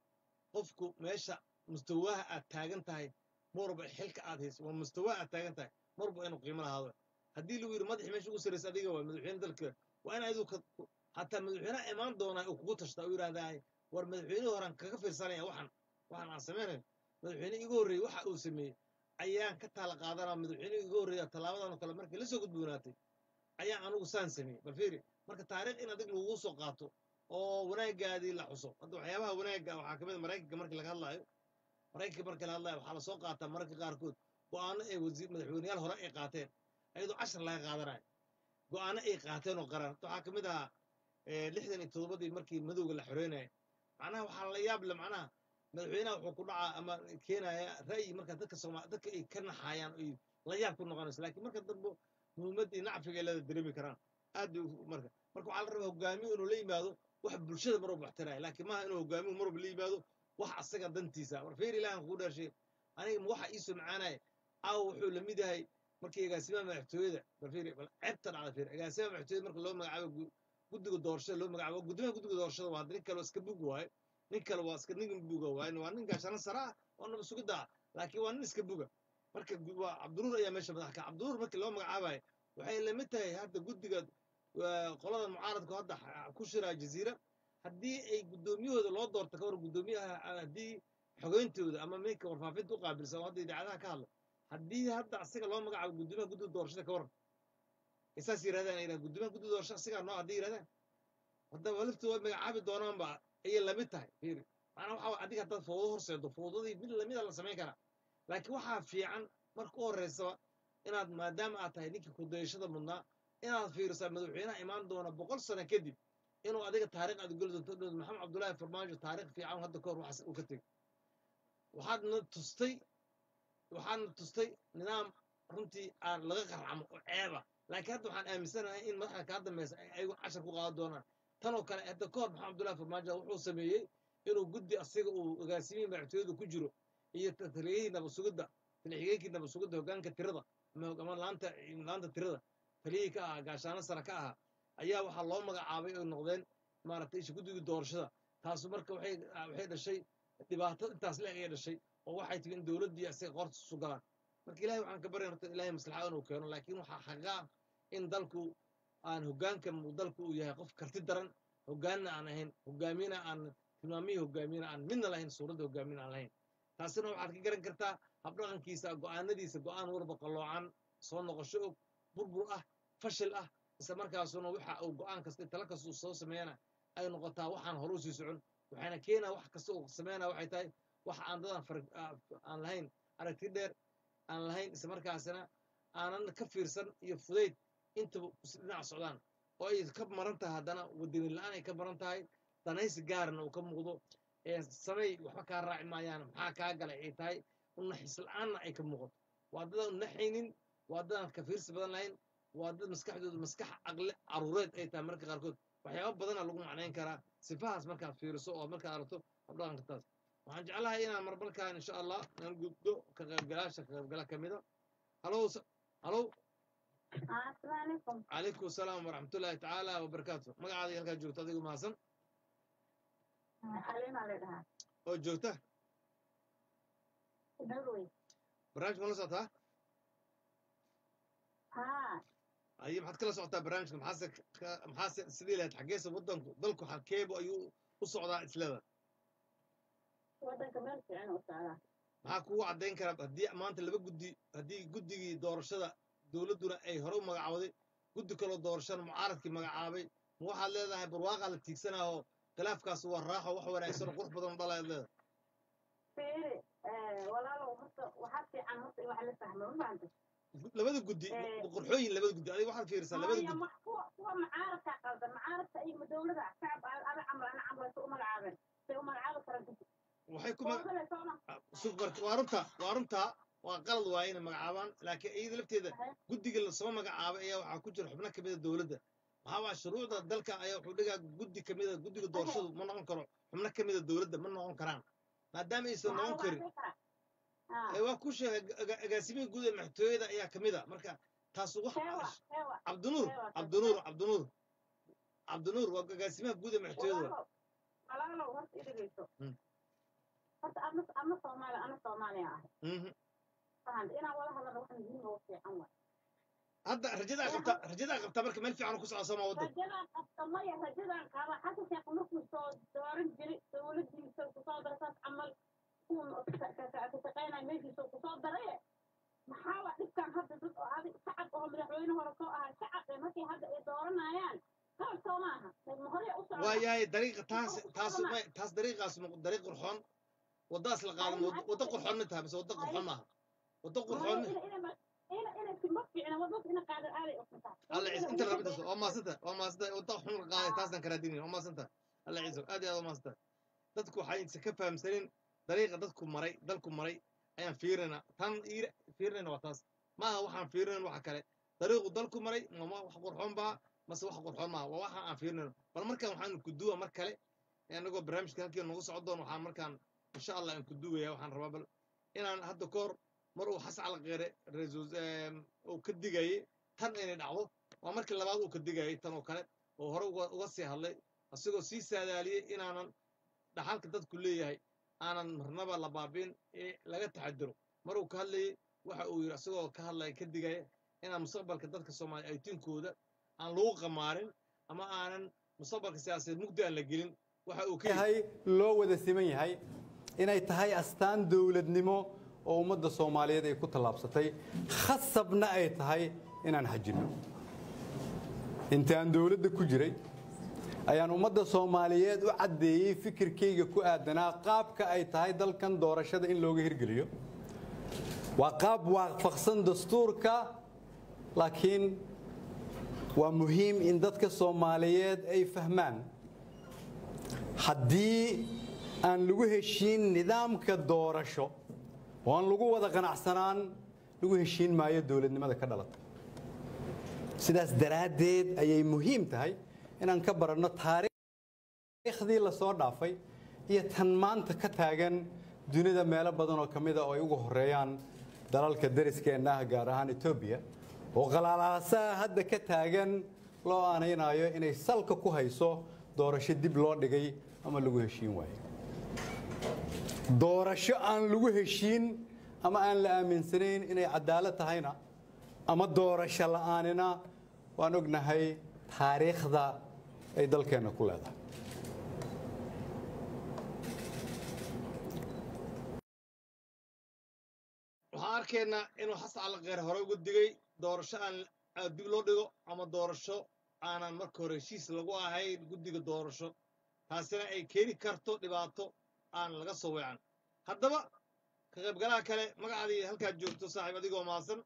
qofku meesha mustawaha aad taagan tahay marwalba xilka aad hayso waa mustawaha aad taagan tahay marwalba inuu qiimo lahaado haddii lagu yidhi madaxii meesha ugu sarraysa adiga waa madaxweyne dalka waa in adigu ka hataa madaxweynaha imaan doonaa uu kugu tashtaa u yidhahdaa war madaxweynihii horan kaga fiirsanaya waxan waxan aan samaynayo madaxweyne igu horreeyey waxa uu sameeyey ayaan ka taala qaadanaa madaxweyne igu horreeya tallaabadan oo kale markii la soo gudboonaatay ayaan anugu saan sameeyey bal fiiri marka taariikh in adig lagugu soo qaato oo wanaagaadii la xuso hadda waxyaabaha wanaagga waxaa ka mid a maraykanka markii laga hadlaayo maraykanka markii laga hadlaayo waxaa lasoo qaataa mararka qaarkood go'aano ay wasiir madaxweyneyaal hore ay qaateen ayadoo cashar laga qaadanayo go'aano ay qaateen oo qaran waxaa ka mid ahaa eh, lixdan iyo toddobadii markii madowga la xoreynaya macnaha waxaa la yaab le macnaha madaxweynaha wuxuu ku dhacaa ama keenaya ra'yi marka dadka sooma dadka ay ka naxayaan ay la yaab ku noqonayso laakiin marka dambe muhiimadii nacfiga ay leeda dareemi karaan aad bay u- marka marka waxaa la rabaa hogaamiye inuu la yimaado wax bulshada mar walba waxtaraya laakiin maaha inuu hogaamiyu mar walba la yimaado wax asaga dantiisa war feer ilaahan kugu dhaarshay aniga ma waxa iisoo macaanaya aaw wuxuu la mid yahay markii agaasimaha madaxtooyada bal fiiri bal ceebta dhacda fiiri agaasimaha madaxtooyada marka loo magacaabo gu- guddiga doorashada loo magacaabo guddoomiyaha guddiga doorashada waa nin kale oo iska bug waaye nin kale waa iska nin buga waaye waa nin gaashana sare ah oo naba sugidda ah laakiin waa nin iska buga marka gu- waa cabdinuur ayaa meesha madax ka cabdinuur markii loo magacaabayo waxay la mid tahay hadda guddiga waa qolada mucaaradku hadda xa- ku shiraa jaziira haddii ay guddoomiyahooda loo doorto ka hor guddoomiyaha haddii xogeyntooda ama minka warfaafinta u qaabilsan oo hadda idaacadaha ka hadla haddii hadda asiga loo magacaabo guddoomiyaha guddiga doorashada ka waran ay saas yirahdaan ay yidhahdaan guddoomiyaha guddiga doorashada asigaa noo haddii yirahdaan haddaba laftu way magacaabi doonaanba ayay lamid tahay fiiri macnaa waxa adiga haddaad fowdo horseedo fowdadii mid lamida la samayn karaa laakiin waxaa fiican marka u horreysaba inaad maadaama aad tahay ninkii kudayashada mudnaa inaad fiirisaa madaxweynaha imaan doona boqol sano kadib inuu adiga taariikh aad geli doonto dhow maxamed cabdullaahi farmaajo taariikh fiican hadda ka hor waxaas uu ka tegey waxaadna tustay waxaadna tustay nidaam runtii aan laga qarcamo oo ceeba laakiin hadda waxaan aaminsanahay in madaxda kaa dambaysa ay ayagu cashar ku qaadan doonaan tan oo kale hadda ka hor maxamed cabdullaahi farmaajo wuxuu sameeyey inuu guddi asiga uu agaasimihii madaxtooyada ku jiro iyo taliyihii nabasugidda talixigeenkii nabasugidda hoggaanka tirada ama ama laanta laanta tirada taliyihii ka ahaa gaashaano sare ka ahaa ayaa waxaa loo magacaabay oy noqdeen maaragtay isha guddigii doorashada taasu marka waxay waxay dhashay dhibaato intaas leeg ayay dhashay oo waxay timi in dowladdii asiga qoorta isu galaan marka ilahay waxaan ka barya horta ilahay maslaxa inuu keeno laakiin waxaa xaqa ah in dalku aan hoggaanka uu dalku uu yahay qof karti daran hoggaanna aan ahayn hoggaamiyena aan tilmaamihii hoggaamiyena aan midna lahayn suuradda hoggaamiyena aan lahayn taasina waxaad ka garan kartaa habdhaqankiisa go'aanadiisa go'aan warba qalloocan soo noqosho og burbur ah fashil ah isla markaasuna waxa uu go'aan kasta tala kasta uu soo sameeyana ay noqotaa waxaan hore usii socon waxayna keenaa wax kasta uu sameynaa waxay tahay wax aan dadan far- aa- aan lahayn aragti dheer aan lahayn isla markaasina aanan ka fiirsan iyo fudayd intaba is dhinac socdaan oo ay ka maran tahay haddana wadani la-aan ay ka maran tahay danaysi gaarna uu ka muuqdo ee samey waxba kaa raaci maayaan maxaa kaa galay ay tahay unaxis la-aanna ay ka muuqato waa dadaan unaxaynin waa dadaan ka fiirsi badan lahayn waa dad maskaxdooda maskax aqle caruureed ay tahay marka qaarkood waxyaaba badana lagu macnayn karaa sifahaas markaad fiiriso oo markaad aragto habdhaqanka taas waxaan jeclahay inaan marbalkaan insha allah aan guddo ka qaybgalaasha ka qaybgala ka mida halow s- halow السلام عليكم calaykum asalaam waraxmatullaahi tacaala wabarakaatu magacaada iyo halkaa joogto adigu mahadsan حليمة لها oo joogta نروي barnaamijka ma la socotaa ها aye maxaad kala socotaa barnaamijka maxaase ka- maxaase sidii lahayd xaggeesa waddanku dalku xalkeebu ayuu u socdaa isleda ودنك مال في عنا وسعلا maxaa kugu caddayn karaa haddii maanta laba guddi haddii guddigii doorashada dowladduna ay hore u magacawday guddi kaloo doorashana mucaaradkii magacaabay ma waxaad leedahay barwaaqaa la tiigsanaaho khilaafkaas waa raaxo wax wanaagsan oo qurux badan oo dhalaad leedahay فيري ولا لو هرت وحتى عن هرت واحد لسه ما فهمت labada guddi Eh. qurxooyin labada guddi adiga waxaad fiirisaa labada هي guddi محفوظ هو معارض قلب معارض أي مدولة شعب أنا عمل أنا عمل سوق ملعبين سوق ملعب ترى waxay ku mag- ولا سونا suqbarka waa runta waa runta waa qalad waaye inay magacaabaan laakiin iyada lafteeda guddiga lasoo magacaabay ayaa waxaa ku jira xubno kamida dowladda maxaa waa shuruucda dalka ayaa wuxuu dhigaa guddi kamida guddiga doorashadu ma noqon karo xubno kamida dowladda ma noqon karaan maadaama aysan noqon karin ee waa ku sheegay aga- agaasimihii guud ee maxtooyada ayaa kamid a marka taas wax هوا هوا cabdinuur Ewa, cabdinuur cabdinuur cabdinuur waa agaasimaha guud ee maxtooyada ولا لو هرت إيه بيسو horta ama ama soomaali ana soomaaliya ahay Mhm. fahan inaan wada hadalno wax muhiim oo fiican wa hadda rajadaa qabta rajadaa qabta marka meel fiican ku socda soma waddan rajadaan qabta maya rajadaan qaba xasan sheekh markuu soo dooran jiray dowladiisa kusoo dara saas camal kuwa ka shaqeynaya meeshiisa kusoo daraye maxaa waa dhibkan hadda dad oo adig shacab oo madaxweyne hore soo ahaa shacab ee markii hadda ay dooranayaan qalab soo maaha ma hore u socda waayahay dariiqa taas taas ma- taas dariiqaas ma dariiq qurxoon waddaas la qaadan wad- waddo qurxoon ma tahay mise waddo qurxoon maaha waddo qurxoon alla ciise inta rabintaas waa maasanta waa maasanta wadda xun la qaaday taasaan karaadinin waa maasanta alla ciise aad iyo aad waa maasanta dadku waxay ka fahamsanin dariiqa dadku maray dalku maray ayaan fiirinaa tan iir fiirinayna waa taas maaha waxaan fiirinayn waxa kale dariiqu dalku maray ma ma wax qurxoon baa mase wax qurxoon maaha waa waxa aan fiirinayno bal markaan waxaan kuduwa mar kale anagoo barnaamijka halkii nagu socdoon waxaan markaan insha allah aan kuduwaya waxaan rabaa bal inaan hadda ka hor mar uu xasan calaqeere ra-iisul uu ka digayay tan inay dhacdo waa markii labaad uu ka digayay tan oo kale oo hore uga uga sii hadlay asigoo sii saadaaliyey inaanan dhaxalka dadku leeyahay aanan marnaba la baabiin ee laga taxadiro mar uu ka hadlayey waxa uu yidhi asagoo ka hadlaya ka digaya inaan mustaqbalka dadka soomaaliya aytiinkooda aan lagu qamaarin ama aanan mustaqbalka siyaasadeed mugdi aan la gelin waxa uu ka yidhi yahay loo wada siman yahay inay tahay astaan dowladnimo oo ummadda soomaaliyeed ay ku tallaabsatay khasabna ay tahay inaan xajinno intaan dowladda ku jiray ayaan ummadda soomaaliyeed u caddeeyey fikirkayga ku aadanaa qaabka ay tahay dalkan doorashada in looga hirgeliyo waa qaab waafaqsan dastuurka laakiin waa muhiim in dadka soomaaliyeed ay fahmaan haddii aan lagu heshiin nidaamka doorasho oo aan lagu wada qanacsanaan lagu heshiin maayo dowladnimada ka dhalata sidaas daraaddeed ayay muhiim tahay inaan ka baranno taariikhdii la soo dhaafay iyo tan maanta ka taagan dunida meelo badan oo ka mida oo ay ugu horeeyaan dalalka dariskeenna ah gaar ahaan etoobiya oo qalaalaasaha hadda ka taagan loo aanaynayo inay salka ku hayso doorasho dib loo dhigay ama lagu heshiin waayo doorasho aan lagu heshiin ama aan la aaminsanayn inay cadaalad tahayna ama doorasho la'aanina waan ognahay taariikhda ay dalkeenna ku leedahay waxaan arkaynaa inuu xasan calaqeer hore uga digay doorasho aan aan dib loo dhigo ama doorasho aanan marka hore heshiis lagu ahayn guddiga doorasho taasina ay keeni karto dhibaato aan laga soo weecan haddaba ka qaybgalaha kale magacaadii halkaad joogto saaxiib adigoo maasan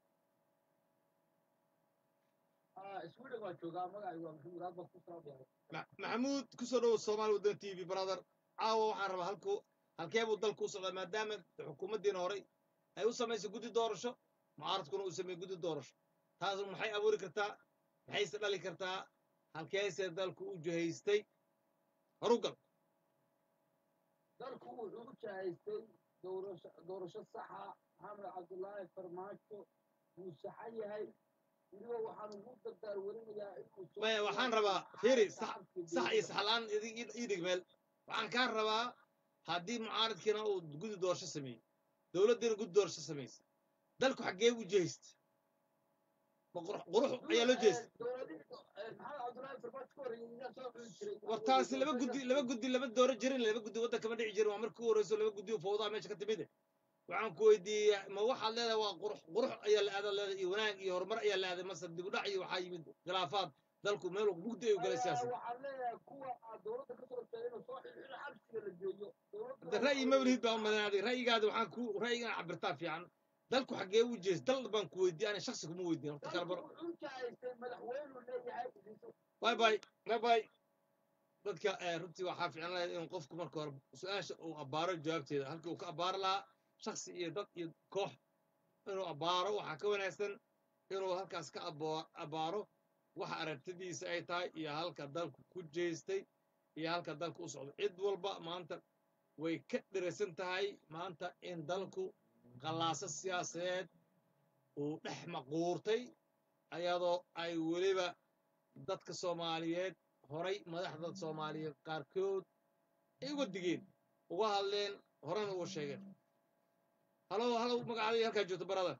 sweden waa joogaa magacaygu waa maxamuud aad baan ku salaamaya Ma- maxamuud ku soo dhowow soomaali waddan t v brother caawa waxaan rabaa halku halkee buu dalku u socdaa maadaama xukuumaddiina horey ay u samaysay guddi doorasho mucaaradkuna uu sameeyey guddi doorasho taas maxay abuuri kartaa maxayse dhali kartaa halkeese dalku u jihaystay horugal dalku wuxuu u jahaystay doorasho doorasho saxa maxamed cabdullaahi farmaajo wuu saxan yahay weliba waxaan ugu dardaar warinayaa inuu soo maya waxaan rabaa fiiri sax sax iyo saxlaan ii dhig meel waxaan kaa rabaa haddii mucaaradkiina uu guddi doorasho sameeyey dowladdiina guddi doorasho samaysay dalku xaggee u jihaysta ma qurux qurux ayaa loo jeestay dowladihii maxamed cabdullaahi farmaajo ka horreeyay iyaa soo xuli jiray war taasi laba guddi laba guddi lama dooro jirin laba guddi waddan kama dhici jirin waa markii u horeyso laba guddi oo fowdaa meesha ka timide waxaan ku weydiiyey ma waxaad leedahay waa qurux qurux ayaa la aadaa leedahay iyo wanaag iyo horumar ayaa la aaday mase dib u dhac iyo waxaa yimid khilaafaad dalku meel mugdi ay u galay siyaasad waxaan leeyahay kuwa aad dowladda ka soo jeedina soo xilxilo xabsiga la geeyo de ra'yi mawlid baa u madanaaday ra'yigaada waxaan ku ra'yigan cabirtaa fiican dalku xaggee u jees dal baan ku weydiiyey ana shaksi kuma weydiin horta kala baro wuxuu jahaystay madaxweynuu leeyahay باي باي باي باي dadka eh, runtii waxaa fiican lahayd in qofku marka hore su-aasha uu abbaaro jawaabteeda halkii uu ka abbaari lahaa shaksi iyo dad iyo koox inuu abbaaro waxaa ka wanaagsan inuu halkaas ka abo- abbaaro waxa aragtidiisa ay tahay iyo halka dalku ku jeestay iyo halka dalku u socdo cid walba maanta way ka dhiraysan tahay maanta in dalku qallaaso siyaasadeed uu dhex maquurtay ayadoo ay weliba dadka soomaaliyeed horay madaxda soomaaliyeed qaarkood ay uga digeen uga hadleen horena uga sheegeen halow halow magacaadii halkaa joogto barada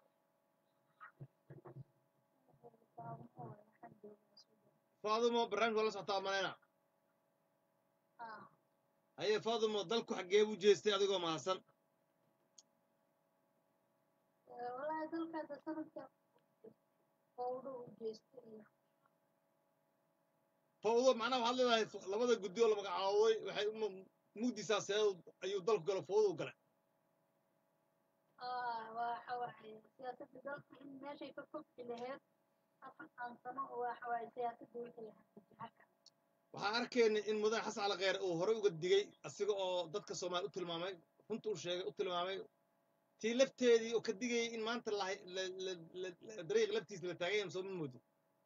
faadumo barnaamijka la socotaa malayna haye faadumo dalku xaggee buu jeestay adigoo mahadsan walahi dalkaada sanadka fowdo u jeestay fawdo macnaha waxaad leedahay f- labada guddi oo la magacaabay waxay u mugdisaa see ayuu dalku galo fawdo u galay waxa waaye siyaasadda dalka in meeshay ka fogti laheyd afartan sano waxa waaye siyaasadda wixii haka waxaan arkaynay in mudan xasan cali kheyre uu horey uga digay asiga oo dadka soomaali u tilmaamay runta u sheegay u tilmaamay tii lafteedii oo ka digayay in maanta la la- la- la- la- dariiq laftiisa la taagay ama soo ma moodin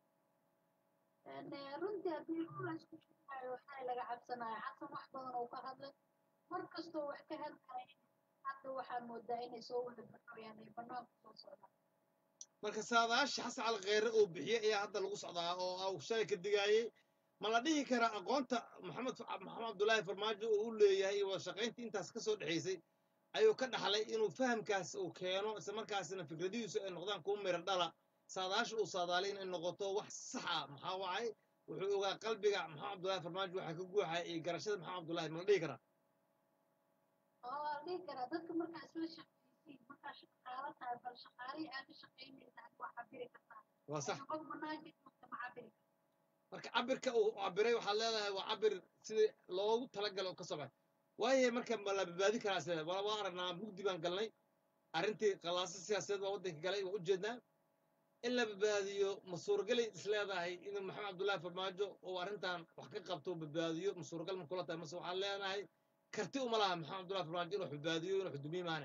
runtii haddii run la isku sheegayo waxaa laga cabsanaya xasan wax badan oo ka hadlay mar kastoo wax ka hadlaya hadda waxaa moodaa inay soo wada baxayaan ay banaanku soo socdaan marka saadaasha xasan cali kheyre uu bixiyey ayaa hadda lagu socdaa oo uu shalay ka digaayey ma la dhihi karaa aqoonta maxamed maxamed abdullaahi farmaajo uu u leeyahay iyo wada shaqayntii intaas ka soo dhexaysay ayuu ka dhaxlay inuu fahamkaas uu keeno isla markaasina fikradihiisu ay noqdaan kuwa miro dhala saadaasha uu saadaalay inay noqoto wax sax ah maxaa wacay wuxuu ogaa qalbiga maxamed abdullaahi farmaajo waxaa ka guuxaya iyo garashada maxamed abdullaahi ma la dhihi karaa oo waa la dhihi karaa dadka markaa isla shaqaysiin markaa shaqaalo tahay bal shaqaalihii aad ka shaqaynaysa ad waa cabiri kartaa waa sax qof banaanka joogta ma cabiri kartaa marka cabirka uu cabiray waxaad leedahay waa cabir sidii loogu talagalo oo ka soo baxay waayahay marka ma la badbaadi karaa sida waa waa aragnaa mugdi baan galnay arrintii qalaasa siyaasadeed waa waddanka galay waa ujeednaa in la badbaadiyo ma suuragalay is leedahay inuu maxamed cabdullaahi farmaajo uu arrintan wax ka qabto oo badbaadiyo ma suuragal ma kula tahay mase waxaan leenahay karti uma laha maxamed cabdullaahi farmaajo inuu wax badbaadiyo inuu xudumiye maane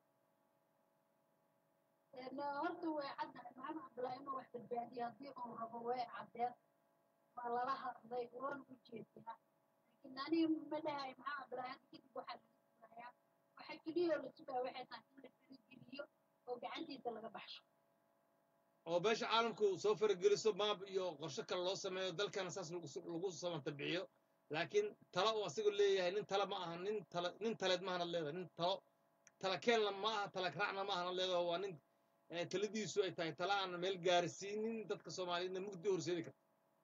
horta way caddahay maxamed cabdullaahi inuu wax badbaadiyo haddii uu rabo way caddeed waa lala hadlay waan u jeediyaa laakiin aniga ma dhahay maxamed cabdullaahi hadda kadib waxaa laga sugayaa waxa keliya oo la sugaa waxay tahay in la farigeliyo oo gacantiisa laga baxsho oo beesha caalamku soo farageliso maab iyo qorshe kale loo sameeyo dalkana saas lagu s- lagu samanta bixiyo laakiin talo uu asigu leeyahay nin tale ma aha nin tale nin taleed ma ahana leedahay nin talo tala keenna ma aha tala raacna ma ahana leedahay waa nin eh, taladiisu ay tahay tala aan meel gaarsiinin dadka soomaaliyeedna mugdi horseedi karta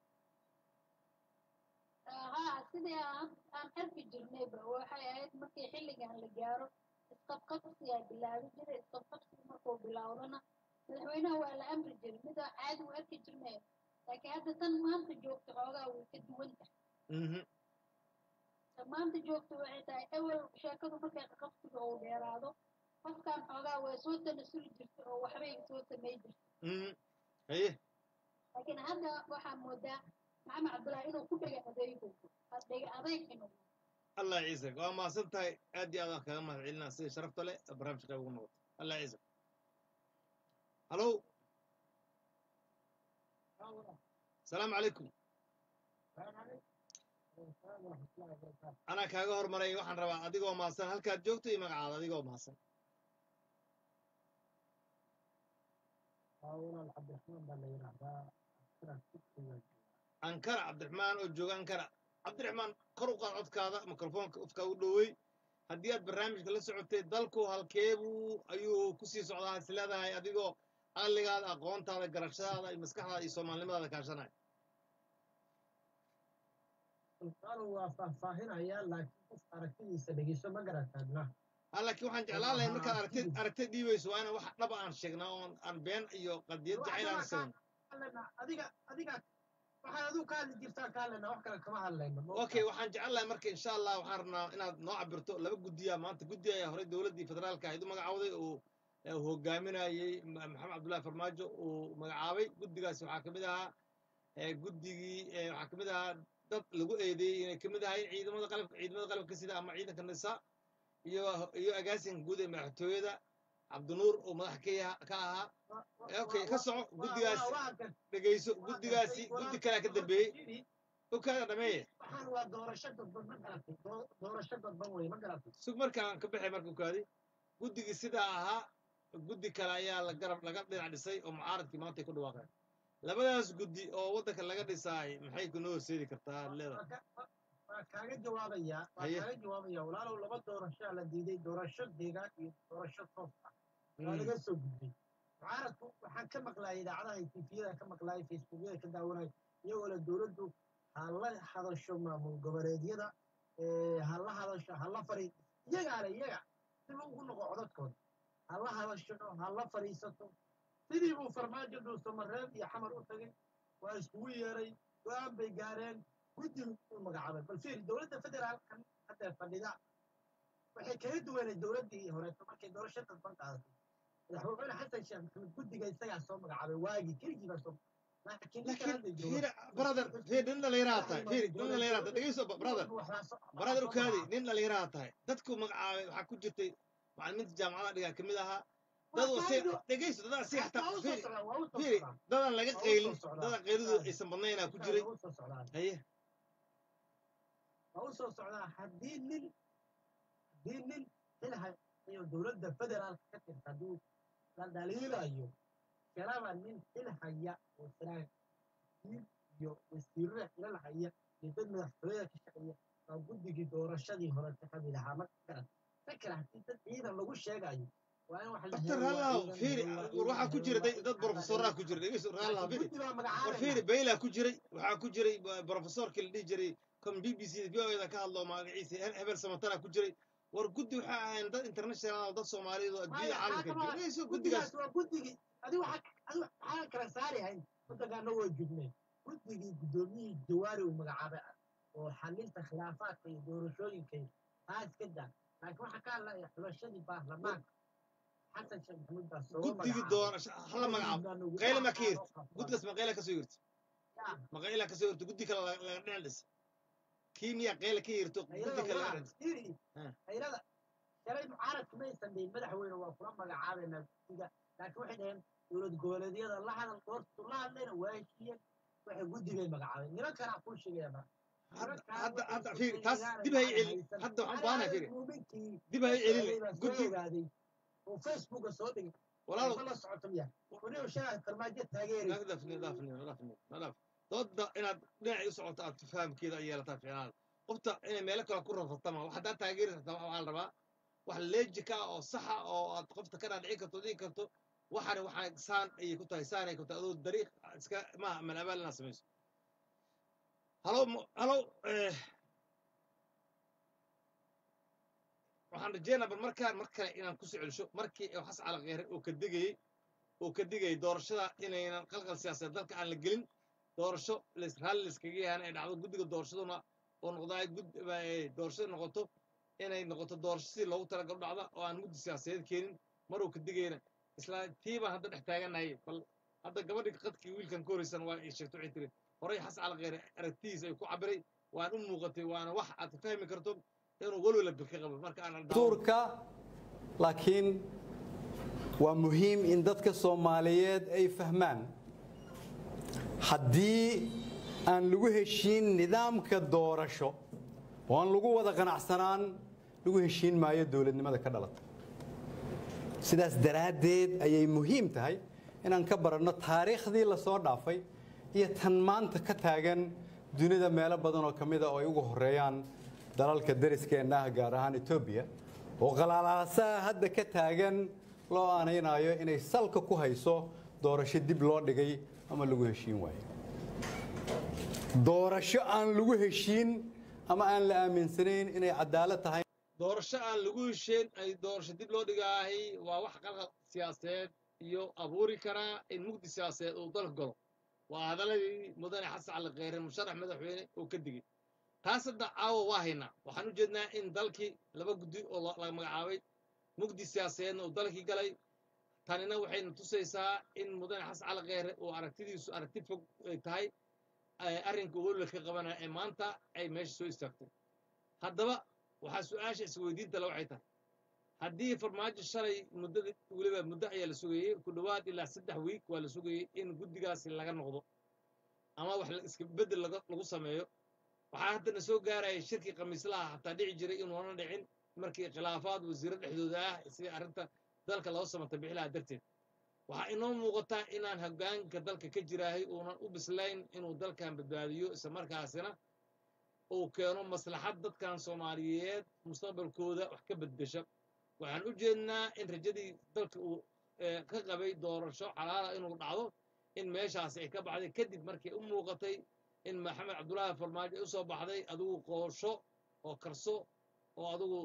haa sidii aan aan arki jirnayba waxay ahayd markii xilligan la gaaro isqabqabsiyaa bilaabi jiray isqabqabsiga markuu bilaawdana madaxweynaha waa la amri jiray mida caadi u arki jirnay laakiin hadda tan maanta joogta xoogaa way ka duwan tahay Mhm. tan maanta joogta waxay tahay ewel sheekadu markay qabsiga uu dheeraado qofkan xoogaa way soo tanasuli jirtay oo waxbay soo samay jirtay Mhm. haye laakiin hadda waxaa moodaa maxamed cabdullaahi inuu ku dhega adeego dhega adeeg inuu allah ciise waa mahadsan tahay aad iyo aad waan kaga mahad celinaa sida sharafta leh ee barnaamijka qayb ugu noqoto allah ciise halow asalaamu calaykum anaa kaaga hormaray waxaan rabaa adigoo mahadsan halkaad joogto iyo magacaada adigoo mahadsan ankara cabdiraxmaan oo jooga ankara cabdiraxmaan kor u qaad codkaada mikrofoonka ufka u dhowey haddii aad barnaamijka la socotay dalku halkeebuu ayuu kusii socdaa is leedahay adigoo aqligaada aqoontaada garashadaada iyo maskaxdaada iyo soomaalinimadaada kaashanaya sultaanu waa faahfaahinayaa laakiin qof aragtidiisa dhegeyso ma garataadna ha laakiin waxaan jeclaan lahay markaad aragtid aragtid dhiibayso waa inaan wax dhaba aan sheegnaa oon aan been iyo qadiyad jacayl aan sheegno hadlana adiga adiga waxaad adigu ka hadli jirtaa ka hadlana wax kale kama hadlayno okay waxaan jecel lahay marka insha allah waxaan rabnaa inaad noo cabirto laba guddiya maanta guddi ayaa horey dowladdii federaalka ahayd u magacawday oo ee uu hogaaminayey Ma- maxamed cabdullaahi farmaajo uu magacaabay guddigaasi waxaa ka mid ahaa ee guddigii ee waxaa ka mid ahaa dad lagu eedeeyey inay ka mid ahayn ciidamada qalabka ciidamada qalabka sida ama ciidanka nisa iyo iyo agaasinka guud ee madaxtooyada cabdinuur oo madax ka yaha- ka ahaa okay ka soco guddigaasi dhegeyso guddigaasi guddi kalea ka dambeeyey ogkaaga dhameeye waxaan waa doorasho dadban ma garatay Doo- doorasho dadban wey ma garatay sug markaan ka baxay marka okaadi guddigii sidaa ahaa guddi kale ayaa la garab laga dhinac dhisay oo mucaaradkii maanta ay ku dhawaaqeen labadaas guddi oo waddanka laga dhisaay maxay kunoo horseedi kartaa aad leedahay Waa ka- waa- waa waa kaaga jawaabayaa waa Haye. kaaga jawaabaya walaalow laba doorashaa la diiday doorasho deegaan iyo doorasho toos ah waa laga soo gudbay mucaaradku waxaan ka maqlaayay idaacadaha iyo tifiyada ka maqlaayay facebookyada ka daawanay iyagoo le dowladdu ha la hadasho maamul goboleedyada ee, ha la hadasho ha la fari iyagaa le iyaga dib ugu noqo codadkooda ha la hadasho ha la fadhiisato sidii buu farmaajo dhuusamareeb iyo xamar u tagay waa iskugu yeeray go-aan bay gaareen guddi uu magacaabay bal fiiri dowladda federaalkan hadda fadhida waxay kaga duwanay dowladdii horeeto markay doorasho dadban qaadatay madaxweyne xasan sheekh maxamed guddiga isagaa soo magacaabay waagii keligii baa soo laakiin ninkan laakiin hadda jooga fiir brother fiir nin dhallinyaraa tahay fiir nin dhallinyaraa tahay dhegeyso brother brother ukaadi nin dhallinyaraa tahay dadku magacaabay waxaa ku jirtay macalimiinta jaamacadaha dhigaa kamid ahaa dad si dhegeyso dadaa si xataa fiiri fiiri dadaan laga qaylin dadaan qaylidu aysan badnaynaa ku jiray haye waa u soo socdaa haddii nin haddii nin xilha iyo dowladda federaalka ka tirta hadduu la dhaliilayo kalaba nin xil haya oo saraakiil iyo wasiirada xilal haya iyo dad madaxtooyada ka shaqeeya waa guddigii doorashadii hore ka kamid ahaa ma garan fakra haddii dad ciidan lagu sheegayo waa in wax la doctor helo, waa rallah ciidan fiiri iyo- war waxaa ku jira dad dad professoraa ku jira dhegeyso rallah fiiri guddi baa war magacaabaya fiiri baylaa ku jiray waxaa ku jiray professorkii la dhihi jiray kan b b c v o da ka hadlo magaciisa He- hebel samatana ku jiray war guddi waxaa ahayn dad international dad soomaaliyeed oo adduunyada caalamka jira dhegeyso guddigaas guddigaas waa guddigii adi waxa adi waxaan kala saari hayn waddankaana waa jubnay guddigii guddoomiyihii jawaari uu magacaabay ah oo xalinta khilaafaadka iyo doorashooyinka iyo taas ka daa laakiin waxaa ka hadlaya xulashadii baarlamaanka xasan sheekh maxamuud baa soo guddigii doorasho hala magacaabo qayle ma ka yirti guddigaas ma qayla kasoo yirti ma qayla kasoo yirti guddi kale laga laga dhinac dhis kii miyaa qayla ka yirto guddi kale laga dhinac Ah. hayrada shalay mucaaradka ma aysan dhihin madaxweyne waa kula magacaabaynaa guddiga laakiin waxay dhaheen dowlad goboleedyada la hadal doortu la hadlayna waa heshiiyeen waxay guddigay magacaabeen nimankanaa kuu sheegaya marka hadda hadda hadda fiiri taas dib hay celin hadda waxaan baahanahay fiiri muuminkii dib hay celin guddi ogaaday oo facebooka soo dhigay walaalo ma la socoto miya waniba shalay farmaajo taageeray naga dafni dafni dafni nadaf dooda inaad dhinacii u socoto aad fahamkeeda ay yeelataa fiicnaada qofta inay meelo kale ku rafatama wax haddaad taageeraysa waxaa la rabaa wax leejika ah oo saxa oo aad qofta ka dhaadhici karto dhigi karto waxani waxaa saan ayay ku tahay saan ay ku tahay adoo dariiq iska maaha malabaal inaad samayso halo mo- halo eh, waxaan rajeynaa bal markaan mar kale inaan kusoo celisho markii uu xasan cali kheyre uu ka digayey uu ka digayay doorashada inaynan qalqal siyaasadeed dalka aan la gelin doorasho lis raalli liskaga yahan ay dhacdo guddiga doorashaduna oo noqdo ay gud ay doorashada noqoto inay noqoto doorasho sidii loogu talagalo dhacda oo aan muddi siyaasadeed keenin mar uu ka digayna isla tii baan hadda dhex taagannahay bal hadda gabadhii qadkii wiilkan ka horeysan waa ay sheegto waxay tiri horey xasan cali kheyre aragtidiisa ay ku cabiray waan u muuqatay waana wax aad fahmi karto inuu walwala bilka qabo marka aan dastuurka laakiin waa muhiim in dadka soomaaliyeed ay fahmaan haddii aan lagu heshiin nidaamka doorasho oo aan lagu wada qanacsanaan lagu heshiin maayo dowladnimada ka dhalata sidaas daraaddeed ayay muhiim tahay inaan ka baranno taariikhdii la soo dhaafay iyo tan maanta ka taagan dunida meelo badan oo ka mida oo ay ugu horeeyaan dalalka dariskeenna ah gaar ahaan etoobiya oo qalaalaasaha hadda ka taagan loo aanaynayo inay salka ku hayso doorasho dib loo dhigay ama lagu heshiin waayo doorasho aan lagu heshiin ama aan la aaminsanayn inay cadaalad tahay doorasho aan lagu hesheen ay doorasho dib loo dhigaahay waa wax qalqal siyaasadeed iyo abuuri karaa in mugdi siyaasadeed uu dalka galo waa hadaladii mudane xasan cali kheyre musharax madaxweyne uu ka digay taas hadda caawa waa haynaa waxaan u jeednaa in dalkii laba guddi oo la la magacaabay mugdi siyaasadeedna uu dalkii galay tanina waxayna tusaysaa in mudane xasan cali kheyre uu aragtidiisu aragti fog ay tahay ay arrinka welwel ka qabanaya ee maanta ay meesha soo istaagtay haddaba waxaa su-aasha isweydiinta le waxay tahay haddii farmaajo shalay muddada weliba muddo ayaa la sugayey ku dhowaad ilaa saddex wiik waa la sugayey in guddigaasi laga noqdo ama wax la- iska beddel laga lagu sameeyo waxaa haddana soo gaaraya shirkii khamiislaha hataa dhici jiray inuuna dhicin markii khilaafaad wasiiro dhexdooda ah sidii arrinta dalka loo samata bixilaha darteed waxaa inoo muuqataa inaan hoggaanka dalka ka jiraahay uunan u bislayn inuu dalkan badbaadiyo isla markaasina uu keeno maslaxad dadkan soomaaliyeed mustaqbalkooda wax ka beddesha waxaan u jeednaa in rajadii dalka uu eh, ka qabay doorasho xalaala inuu dhacdo in meeshaasi ay ka baxday kadib markii u muuqatay in maxamed cabdullaahi farmaajo ay u soo baxday adigu qoosho oo karso oo adigu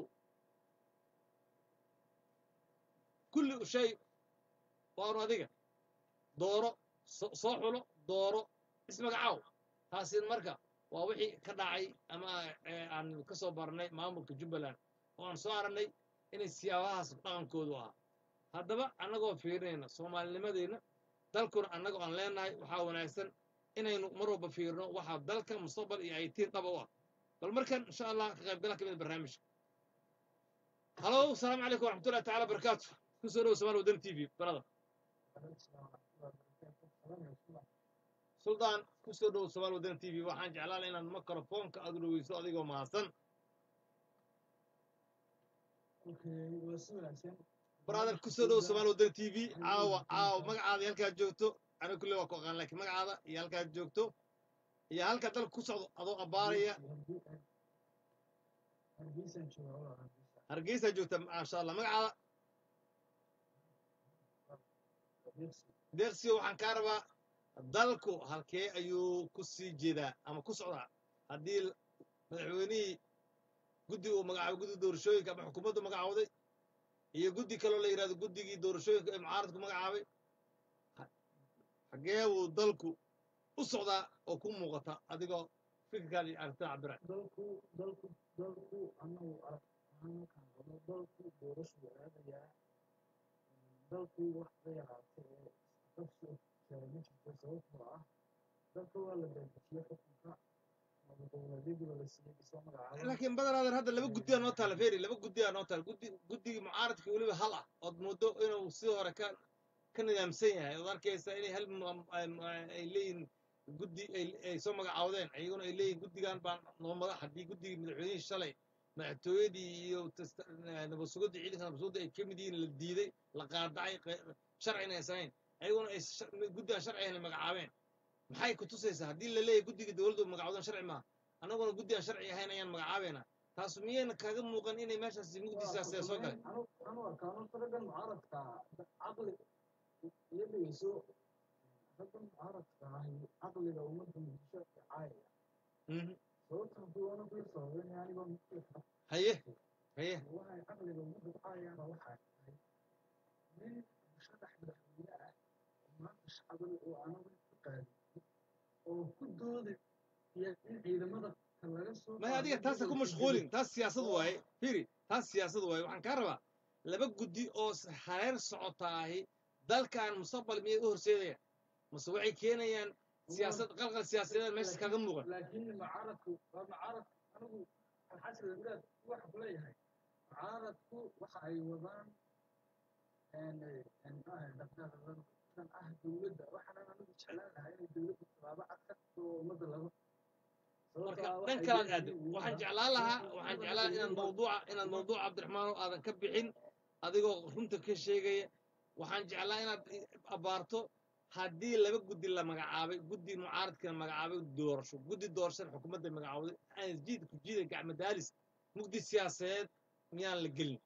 kulli shay waanu adiga dooro so- soo xulo dooro ismagacaaw taasi marka waa wixii ka dhacay ama eh, aan ka soo barnay maamulka jubbaland oo aan soo aragnay inay siyaabahaas dhaqankoodu ahaa haddaba annagoo fiirinayna soomaalinimadeenna dalkuna annagoo aan leenahay waxaa wanaagsan inaynu mar walba fiirino waxaa dalka mustaqbal iyo aytiin dhaba u ah bal markan insha allah ka qaybgala ka mid ah barnaamijka halo asalaamu calaykum waraxmatullahi taala barakaatu kusoo dhowo somaali wadani t v barada suldaan kusoo dhowo somaali wadani t v waxaan jeclaan inaad mikrofoonka aad u dhoweyso adigoo mahadsan brother kusoo dhowo somaali wadani t v caawa caawa magacaada iyo halkaad joogto aniga kulle waa ku aqaan laakiin magacaada iyo halkaad joogto iyo halka dalka ku socdo adoo abbaaraya hargeysaa joogta maasha allah magacaada deeqsiyo waxaan kaa rabaa dalku halkee ayuu ku sii jeedaa ama ku socdaa haddii madaxweynihii guddi uu magacaabay guddi doorashooyinka ama xukuumaddu magacawday iyo guddi kaloo la yidhahdo guddigii doorashooyinka ee mucaaradku magacaabay xagee buu dalku u socdaa oo ku muuqata adigoo fikirkaan iyo aragtida cabira dalku dalku dalku anagu arag ahaan markaan qabo dalku doorashu aadayaa dalku wax ka yaraatay ee qabsi kale ma jirto sababtoo ah dalka waa la beelbixiyey xukunka ama dowladyadiiba la siiyey isoo magacaaba laakiin badanaadan hadda laba guddiyaa noo taala feri laba guddiyaa noo taala guddi guddigii mucaaradka weliba hal ah ood muddo inuu si hore ka ka nidaamsan yahay ood arkaysa inay hal mu- am- ay leeyihin guddi ay ay soo magacaawdeen iyaguna ay leeyihin guddigan baan noo madax haddii guddigii madaxweynihii shalay madaxtooyadii iyo tasta- nabadsugadii ciidanka nabadsugadda ay ka mid yihiin la diiday la qaadacay qe- sharcina aysan hayn ayaguna ay shar- guddigan sharci ahayn ay magacaabeen maxay ku tusaysaa haddii la leeyahay guddiga dowladdu magacawdan sharci maaha annaguna guddi aan sharci ahayn ayaan magacaabeynaa taasu miyayna kaga muuqan inay meeshaasi mugdisaas ee soo galay anu anu arkaano raggan mucaaradka caqli iyo dhegeyso raggan mucaaradka ahi caqliga ummadda muqdisho caayaya Mhm. sababta kuwana kuya sababeyn anigoo mutulka haye haye waxay caqliga ummadda ku caayaan waxay tahay nin musharax madaxweyne ah oo maanta shacabada oo anagu ku qaadin oo ku doodi iyo in ciidamada laga soo maya adiga taasa ku mashquulin taas siyaasad waaye firi taas siyaasad waaye waxaan kaa rabaa laba guddi oo s- hareer socotaahi dalkan mustaqbal miyay u horseedayaan mase waxay keenayaan siyaasad qalqal siyaasadeed meesha kaga muuqan laakiin mucaaradku waa mucaaradku anigu alxasan wadaad waxa ku leeyahay mucaaradku waxa ay wadaan dhaqdhaqaaqan ah dowladda waxaana anigu jeclaan lahaa inay dowladda tallaabo cad ka qabto oo ummadda laga marka dhan kalaad aado waxaan jeclaan lahaa waxaan jeclaan inaad mawduuca inaad mawduuca cabdiraxmaano aadan ka bixin adigoo runta ka sheegaya waxaan jeclaa inaad abaarto haddii laba guddi la magacaabay guddi mucaaradkana magacaabay doorasho guddi doorashada xukuumadda magacaawday aan jiid ku jiida gacmo daalis mugdi siyaasadeed miyaan la gelin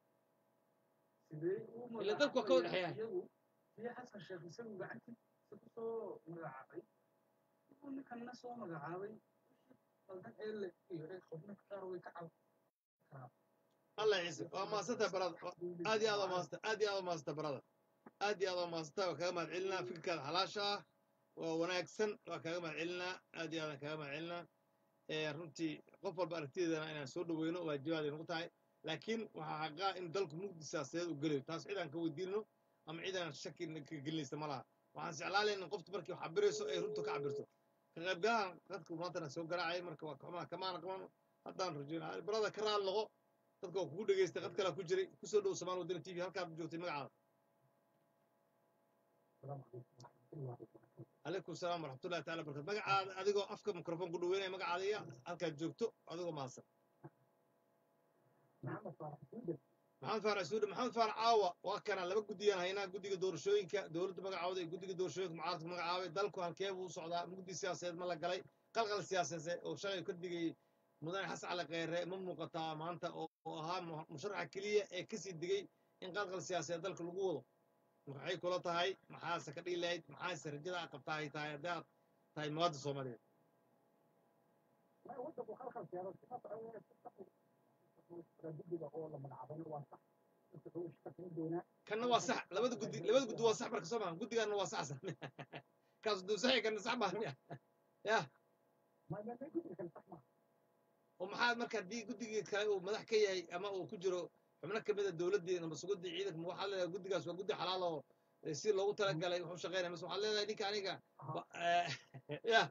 Ila dadku waa ka wada dhexeeyaan. iyagu iyo xasan sheekh isagu gacantiisa ku soo magacaabay inuu ninkanna soo magacaabay qaldan ee la iyo ee xubno qaar way ka cab allah ciise waa maasanta barada aad iyo aad waa maasanta aad iyo aad waa maasanta barada aad iyo aad waa maasanta waa kaga mahad celinaa fikirkaada xalaasha ah waa wanaagsan waa kaga mahad celinaa aad iyo aadaan kaga mahad celinaa ee runtii qof walba aragtideedana inaan soo dhaweyno waajibaad ay nagu tahay laakiin waxaa xaqaa in dalku mugdi siyaasadeed u gelayo taas cid aan ka weydiinno ama cid aan shaki ka gelinaysa ma laha waxaan jeclaan lahayn in qoftu markii wax cabirayso ay runta ka cabirto ka qaybgalahan dadku maantana soo garaacay marka waa kamaa kamaana qaban haddaan rajeyna barada ka raal noqo dadka waa kugu dhegeystay qad kalaa ku jiray kusoo dhow somaal wadani t v halkaad joogtay magacaada calaykum salaam waraxmatullahi taala barakatu magacaada adigoo afka mikrofon ku dhaweynaya magacaada iyo halkaad joogto adigoo mahadsan maxamed faarax suudan maxamed faarax suude maxamed faarax caawa waa kana laba guddiyaan haynaa guddiga doorashooyinka dowladda magacooda iyo guddiga doorashooyinka mucaaradka magacaabay dalku halkee buu u socdaa mugdi siyaasadeed ma la galay qalqal siyaasadeed oo shalay ka digay mudane xasan cali kheyre ma muuqataa maanta oo oo ahaa mu- musharaxa keliya ee kasii digay in qalqal siyaasadeed dalka lagu wado maxay kula tahay maxaase ka dhihi lahayd maxaase rajada aad qabtaa ay tahay haddii aad tahay muwaadin soomaaliyeed ما ودك وخلخل سيارات guddiga oo la magacaabay waa sax inta uu shaqo doonaa kanna waa sax labada guddi labada guddi waa sax marka soo maa guddigaana waa sax kaas duu saxi kana sax baa miya ya ma ma ma guddiga kale sax ma oo maxaa marka haddii guddigii kale uu madax ka yahay ama uu ku jiro xubno kamid a dowladdii ama suguddi ciidanka ma waxaad leedahay guddigaas waa guddi xalaal oo eh, si loogu talagalay wuxuu shaqeynaya mise waxaad leedahay ninka aniga wa- eh, ya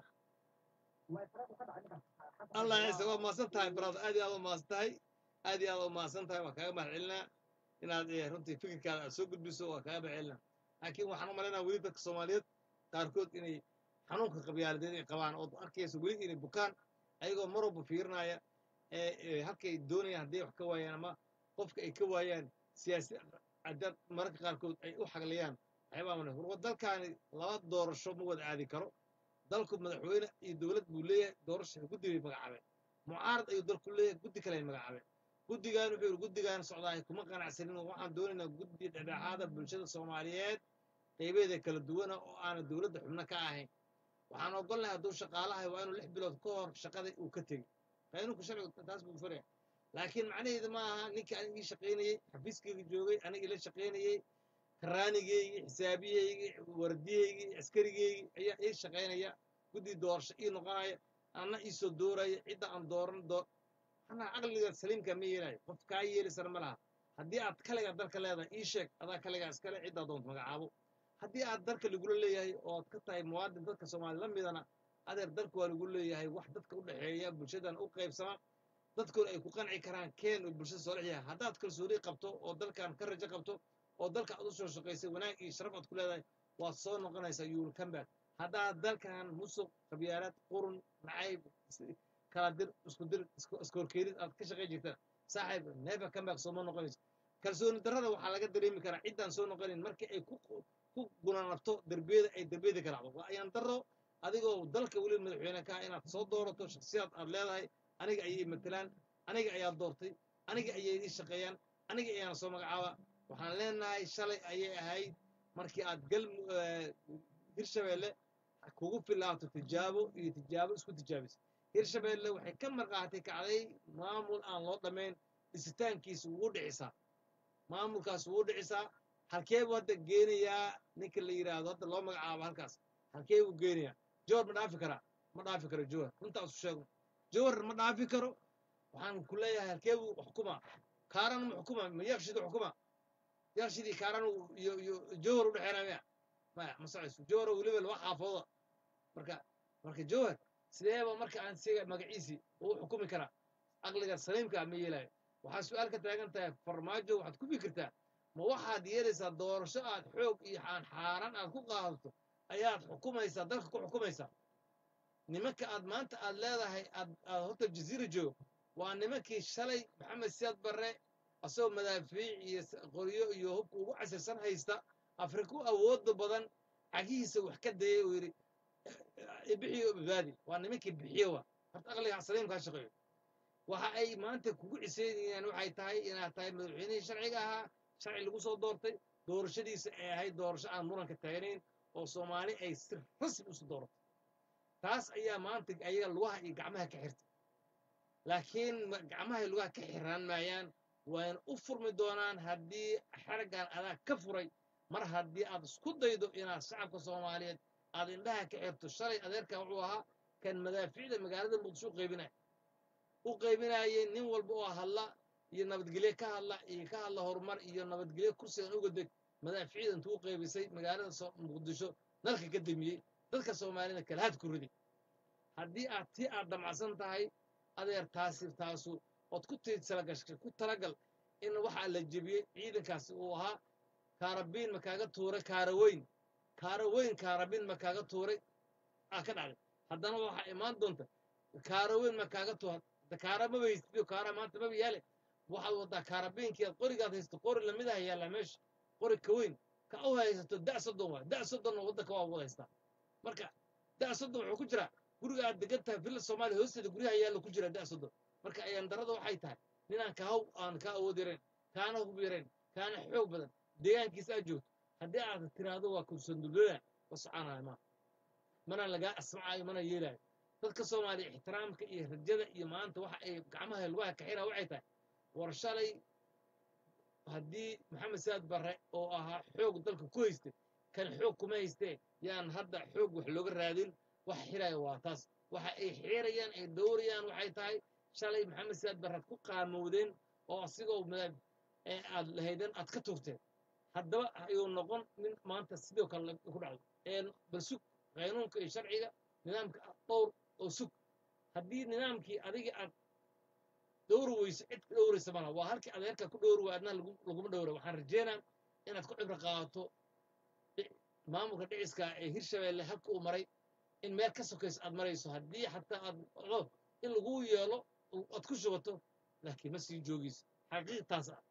ma faraaq ka dhacay ninkan allah ciise waa mahadsan tahay brother aad iyo aad u mahadsan tahay aad iyo aad u mahadsan tahay waa kaaga mahad celinaa inaad eh, runtii fikirkaada aad soo gudbiso waa kaaga mahad celinaa laakiin waxaan u malaynaa weli dadka soomaaliyeed qaarkood inay xanuunka qabyaaladeed ay qabaan oo arkayso weli inay bukaan ayagoo mar walba fiirinaya ee ee halkay doonayaan hadday wax ka waayaan ama qofka ay ka waayaan siyaasi adaad mararka qaarkood ay u xagliyaan waxyaabaa mana war dalkaani laba doorasho ma wada aadi karo dalku madaxweyne iyo dowlad buu leeyahay doorasha guddi bay magacaabeen mucaarad ayuu dalku leeyahay guddi kale ay magacaabeen guddigan wuxuu yidhi guddigan socdaay kuma qanacsanin oo waxaan doonaynaa guddi dhexdhexaada bulshada soomaaliyeed qaybeeda kala duwana oo aanay dowladda xubno ka ahayn waxaan ogolnahay hadduu shaqaalahay waa inuu lix bilood ka hor shaqada uu ka tegey qaynunku sharcigu taas buu faraya laakiin macnaheedu ma aha ninkii aniga ii shaqaynayey xafiiskayga joogay aniga ila shaqaynayey karaanigeygii xisaabiyeygii wardiyeygii askarigeygii ayaa ii shaqaynaya guddi doorasho ii noqonaya anna ii soo dooraya cidda aan dooran doo anaa caqliga saliimka ma yeelayo qof kaa yeelisana ma laha haddii aad kaligaa dalka leedahay ii sheeg adaa kaligaa iskale ciddaa doonta magacaabo haddii aad dalka lagula leeyahay oo aad ka tahay muwaadin dadka soomaali la midana adeer dalka waa lagu leeyahay wax dadka u dhexeeya bulshadan u qaybsama dadkuna ay ku qanci karaan keen oo bulshada soo dhexyahay haddaad kalsooni qabto oo dalkan ka rajo qabto oo dalka aad u soo shaqaysay wanaag iyo sharaf aad ku leedahay waad soo noqonaysaa yuul comeback haddaad dalkan musuq qabyaalaad qurun nacayb is- kala dir isku dir isku- iskoorkeenid aad ka shaqayn jirtaan saaxiib never comeback sooma noqonayso kalsooni darrada waxaa laga dareemi karaa ciddaan soo noqonin markii ay ku ku gunanabto derbiyada ay derbiyada ka dhacdo waa ayaan darro adigoo dalka weli madaxweyne ka ah inaad soo doorato shakhsiyaad aad leedahay aniga ayay matelaan aniga ayaa doortay aniga ayay ii shaqeeyaan aniga ayaana soo magacaaba waxaan leenahay shalay ayay ahayd markii aad gal hirshabeelle kugu filaato tijaabo iyo tijaabo isku tijaabisay hirshabeelle waxay ka marqaatay kacday maamul aan loo dhammayn dhisitaankiisa ugu dhicisaa maamulkaas ugu dhicisaa halkee buu hadda geenayaa ninka la yidhaahdo hadda loo magacaabo halkaas halkee buu geenayaa jowhar ma dhaafi karaa ma dhaafi karo jowhar runtaa isu sheego jowhar ma dhaafi karo waxaan ku leeyahay halkee buu xukumaa kaaran ma xukuma ma yakshida xukuma yakshidii kaaran uu- iyo iyo jowhar u dhexeynaa maya maya ma socayso jowhar oo weliba laba xaafooda marka marka jowhar sideeba marka aan siga magaciisii uu xukumi karaa aqliga saliimka ma yeelayo waxaa su-aal ka taagan tahay farmaajo waxaad ku fikirtaa ma waxaad yeelaysaa doorasho aad xoog iyo aan xaaraan aad ku qaadato ayaad xukumaysaa dalka ku xukumaysaa nimanka aad maanta aad leedahay aad aad horta jaziira joogo waa nimankii shalay maxamed siyaad barre asagoo madaafiic iyo s- qoryo iyo hubka ugu casirsan haysta afriku awooda badan cagihiisa wax ka dayay uu yidhi bixiyo badbaadi waa nimankii bixiyo wa horta aqliga saliimka ha shaqeeyo waxa ay maanta kugu ciseynayaan waxay tahay inaad tahay madaxweynihii sharciga ahaa sharci lagu soo doortay doorashadiisa ay ahayd doorasho aan muranka taagnayn oo soomaali ay si rasmi usu dooratay taas ayaa maanta ayaga lugaha iyo gacmaha ka xirtay laakiin ma- gacmaha iyo lugaha ka xiraan maayaan wayna u furmi doonaan haddii xeraggan adaa ka furay mar haddii aad isku daydo inaad shacabka soomaaliyeed aad indhaha ka xirto shalay adeerkan wuxuu ahaa kan madaafiicda magaalada muqdisho u qaybinaya u qaybinayay nin walba oo hadla iyo nabadgelye ka hadla iyo ka hadla horumar iyo nabadgelye kursigan uga deg madaafiicda intuu u qaybisay magaalada soo- muqdisho nalka ka damiyey dadka soomaalida kalahaad ku riday haddii aad tii aad damacsan tahay adeer taasi taasu ood ku tiidsalagashay ku talagal in waxaa la jebiyey ciidankaasi uu ahaa kaarabiin ma kaaga tuuray kaaraweyn kaaraweyn kaarabiin ma kaaga tuuray aa ka dhacday haddana waxaa imaan doonta kaaraweyn ma kaaga tuur kaara maba haystiyo kaara maanta maba yaale waxaad wadaa kaarabiinkii aad qorigaad haysto qori lamidaha yaallaa meesha qori ka weyn ka u haysato da soddon waa da soddon waddanka waa wada haystaa marka da soddon wuxuu ku jiraa guriga aad degan tahay villa soomaaliya hoosteeda guryaha yaalla ku jira da soddon marka ayaan darada waxay tahay ninaan kaa aan kaa awood yarayn kaana hub yarayn kaana xoog badan deegaankiisa aad joogto haddii aad tiraahdo waa kursandulada wa soconaya ma mana lagaa asmacaayo mana yeelaayo dadka soomaaliya ixtiraamka iyo rajada iyo maanta waxa ay gacmaha lugaha kaxina waxay tahay war shalay haddii maxamed saad barre oo ahaa xoog dalka ku haystay kan xoog kuma haystee yaan hadda xoog wax looga raadin waxa xiraya waa taas waxa ay xirayaan ay dowrayaan waxay tahay shalay maxamed saad barre ku qaamowdeen oo asigoo madaab ee aad lahaydeen aad ka tuurteen haddaba ayuu noqon nin maanta sidoo kale ku dhacdo ee bal sug qaynuunka iyo sharciga nidaamka dhowr oo sug haddii nidaamkii adiga aad dhowri weyso cid ku dhowraysa malaha waa halkii adeerka ku dhowri waa adna laguma dhowra waxaan rajeynaa inaad ku cibro qaadato maamulka dhiciska ee hirshabeelle habka uu maray in meel ka sokayso aad marayso haddii xataa aad o in lagu yeelo aad ku shubato laakiin ma sii joogayso xaqiiqtaas ah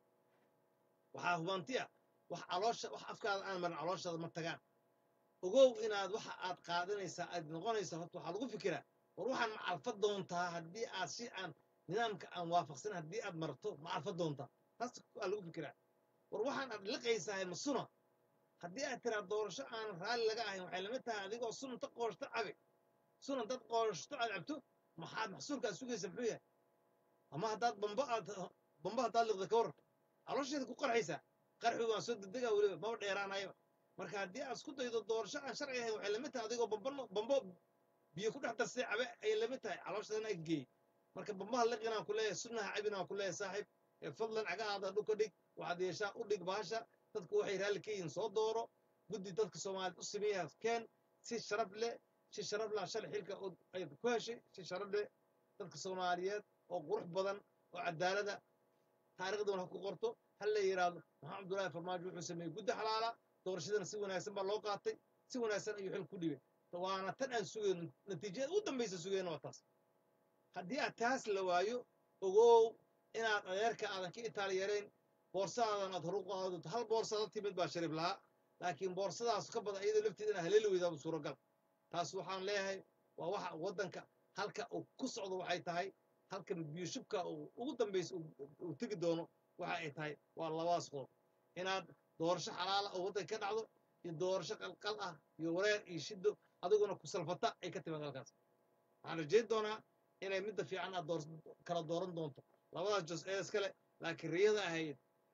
waxaa hubanti ah wax caloosha wax afkaada aan marin calooshaada ma tagaan ogow inaad waxa aad qaadanaysaa aad noqonaysa horta waxaa lagu fikiraa war waxaan ma calfa doontaa haddii aad si aan nidaamka aan waafaqsan haddii aad marto ma calfa doontaa taas waa lagu fikiraa war waxaan aad liqaysahay ma suna haddii aad tiraa doorasho aan raalli laga ahayn waxay lamid tahay adigoo sunanta qooshto cabi sunan dad qooshto aad cabto maxaad maxsuulka aad sugaysa muxuu yahay ama haddaad bamba aad bamba haddaad liqda ka waran caloosheeda ku qarxaysaa qarxi waan soo dedegaa weliba maba dheeraanayaba marka haddii aad isku daydo doorasho aan sharci ahayn waxay lamid tahay adigoo bamba bambo biyo ku dhex darsay cabe ayay lamid tahay calooshaadana geey marka bambaha liqinaan ku leeyahay sunnaha cabinaan ku leeyahay saaxiib ee fadlan cagahaada dhulka dhig waxaad yeeshaa u dhig baasha dadku waxay raalli ka yihiin soo dooro guddi dadka soomaaliyeed u sameeyaa keen si sharaf leh si sharaf leh shalay xilka ay ku heshay si sharaf leh dadka soomaaliyeed oo qurux badan oo cadaalada taariikhduna ha ku qorto ha la yidhaahdo maxamed cabdullaahi farmaajo wuxuu sameeyey guddi xalaala doorashadana si wanaagsan baa loo qaatay si wanaagsan ayuu xil ku dhibay waana tan aan sugayno natiijada u dambaysa sugayno waa taas haddii aad taas la waayo ogow inaad adeerka aadan ka itaali yarayn boorsadadan aad horu qaadato hal boorsada timid baa sharif lahaa laakiin boorsadaas ka badan iyadoo lafteeda inaa haleeli weydaaba suuragal taas waxaan leeyahay waa waxa waddanka halka uu ku socdo waxay tahay halka biyushubka uu ugu dambaysa uu tegi doono waxa ay tahay waa labaas qodob inaad doorasho xalaala oo waddanka ka dhacdo iyo doorasho qalqal ah iyo wareer iyo shido adiguna ku salfata ay ka timaad halkaas waxaan rajayn doonaa inay midda fiican aad door kala dooran doonto labadaas jos ee iskale laakiin riyada ahayd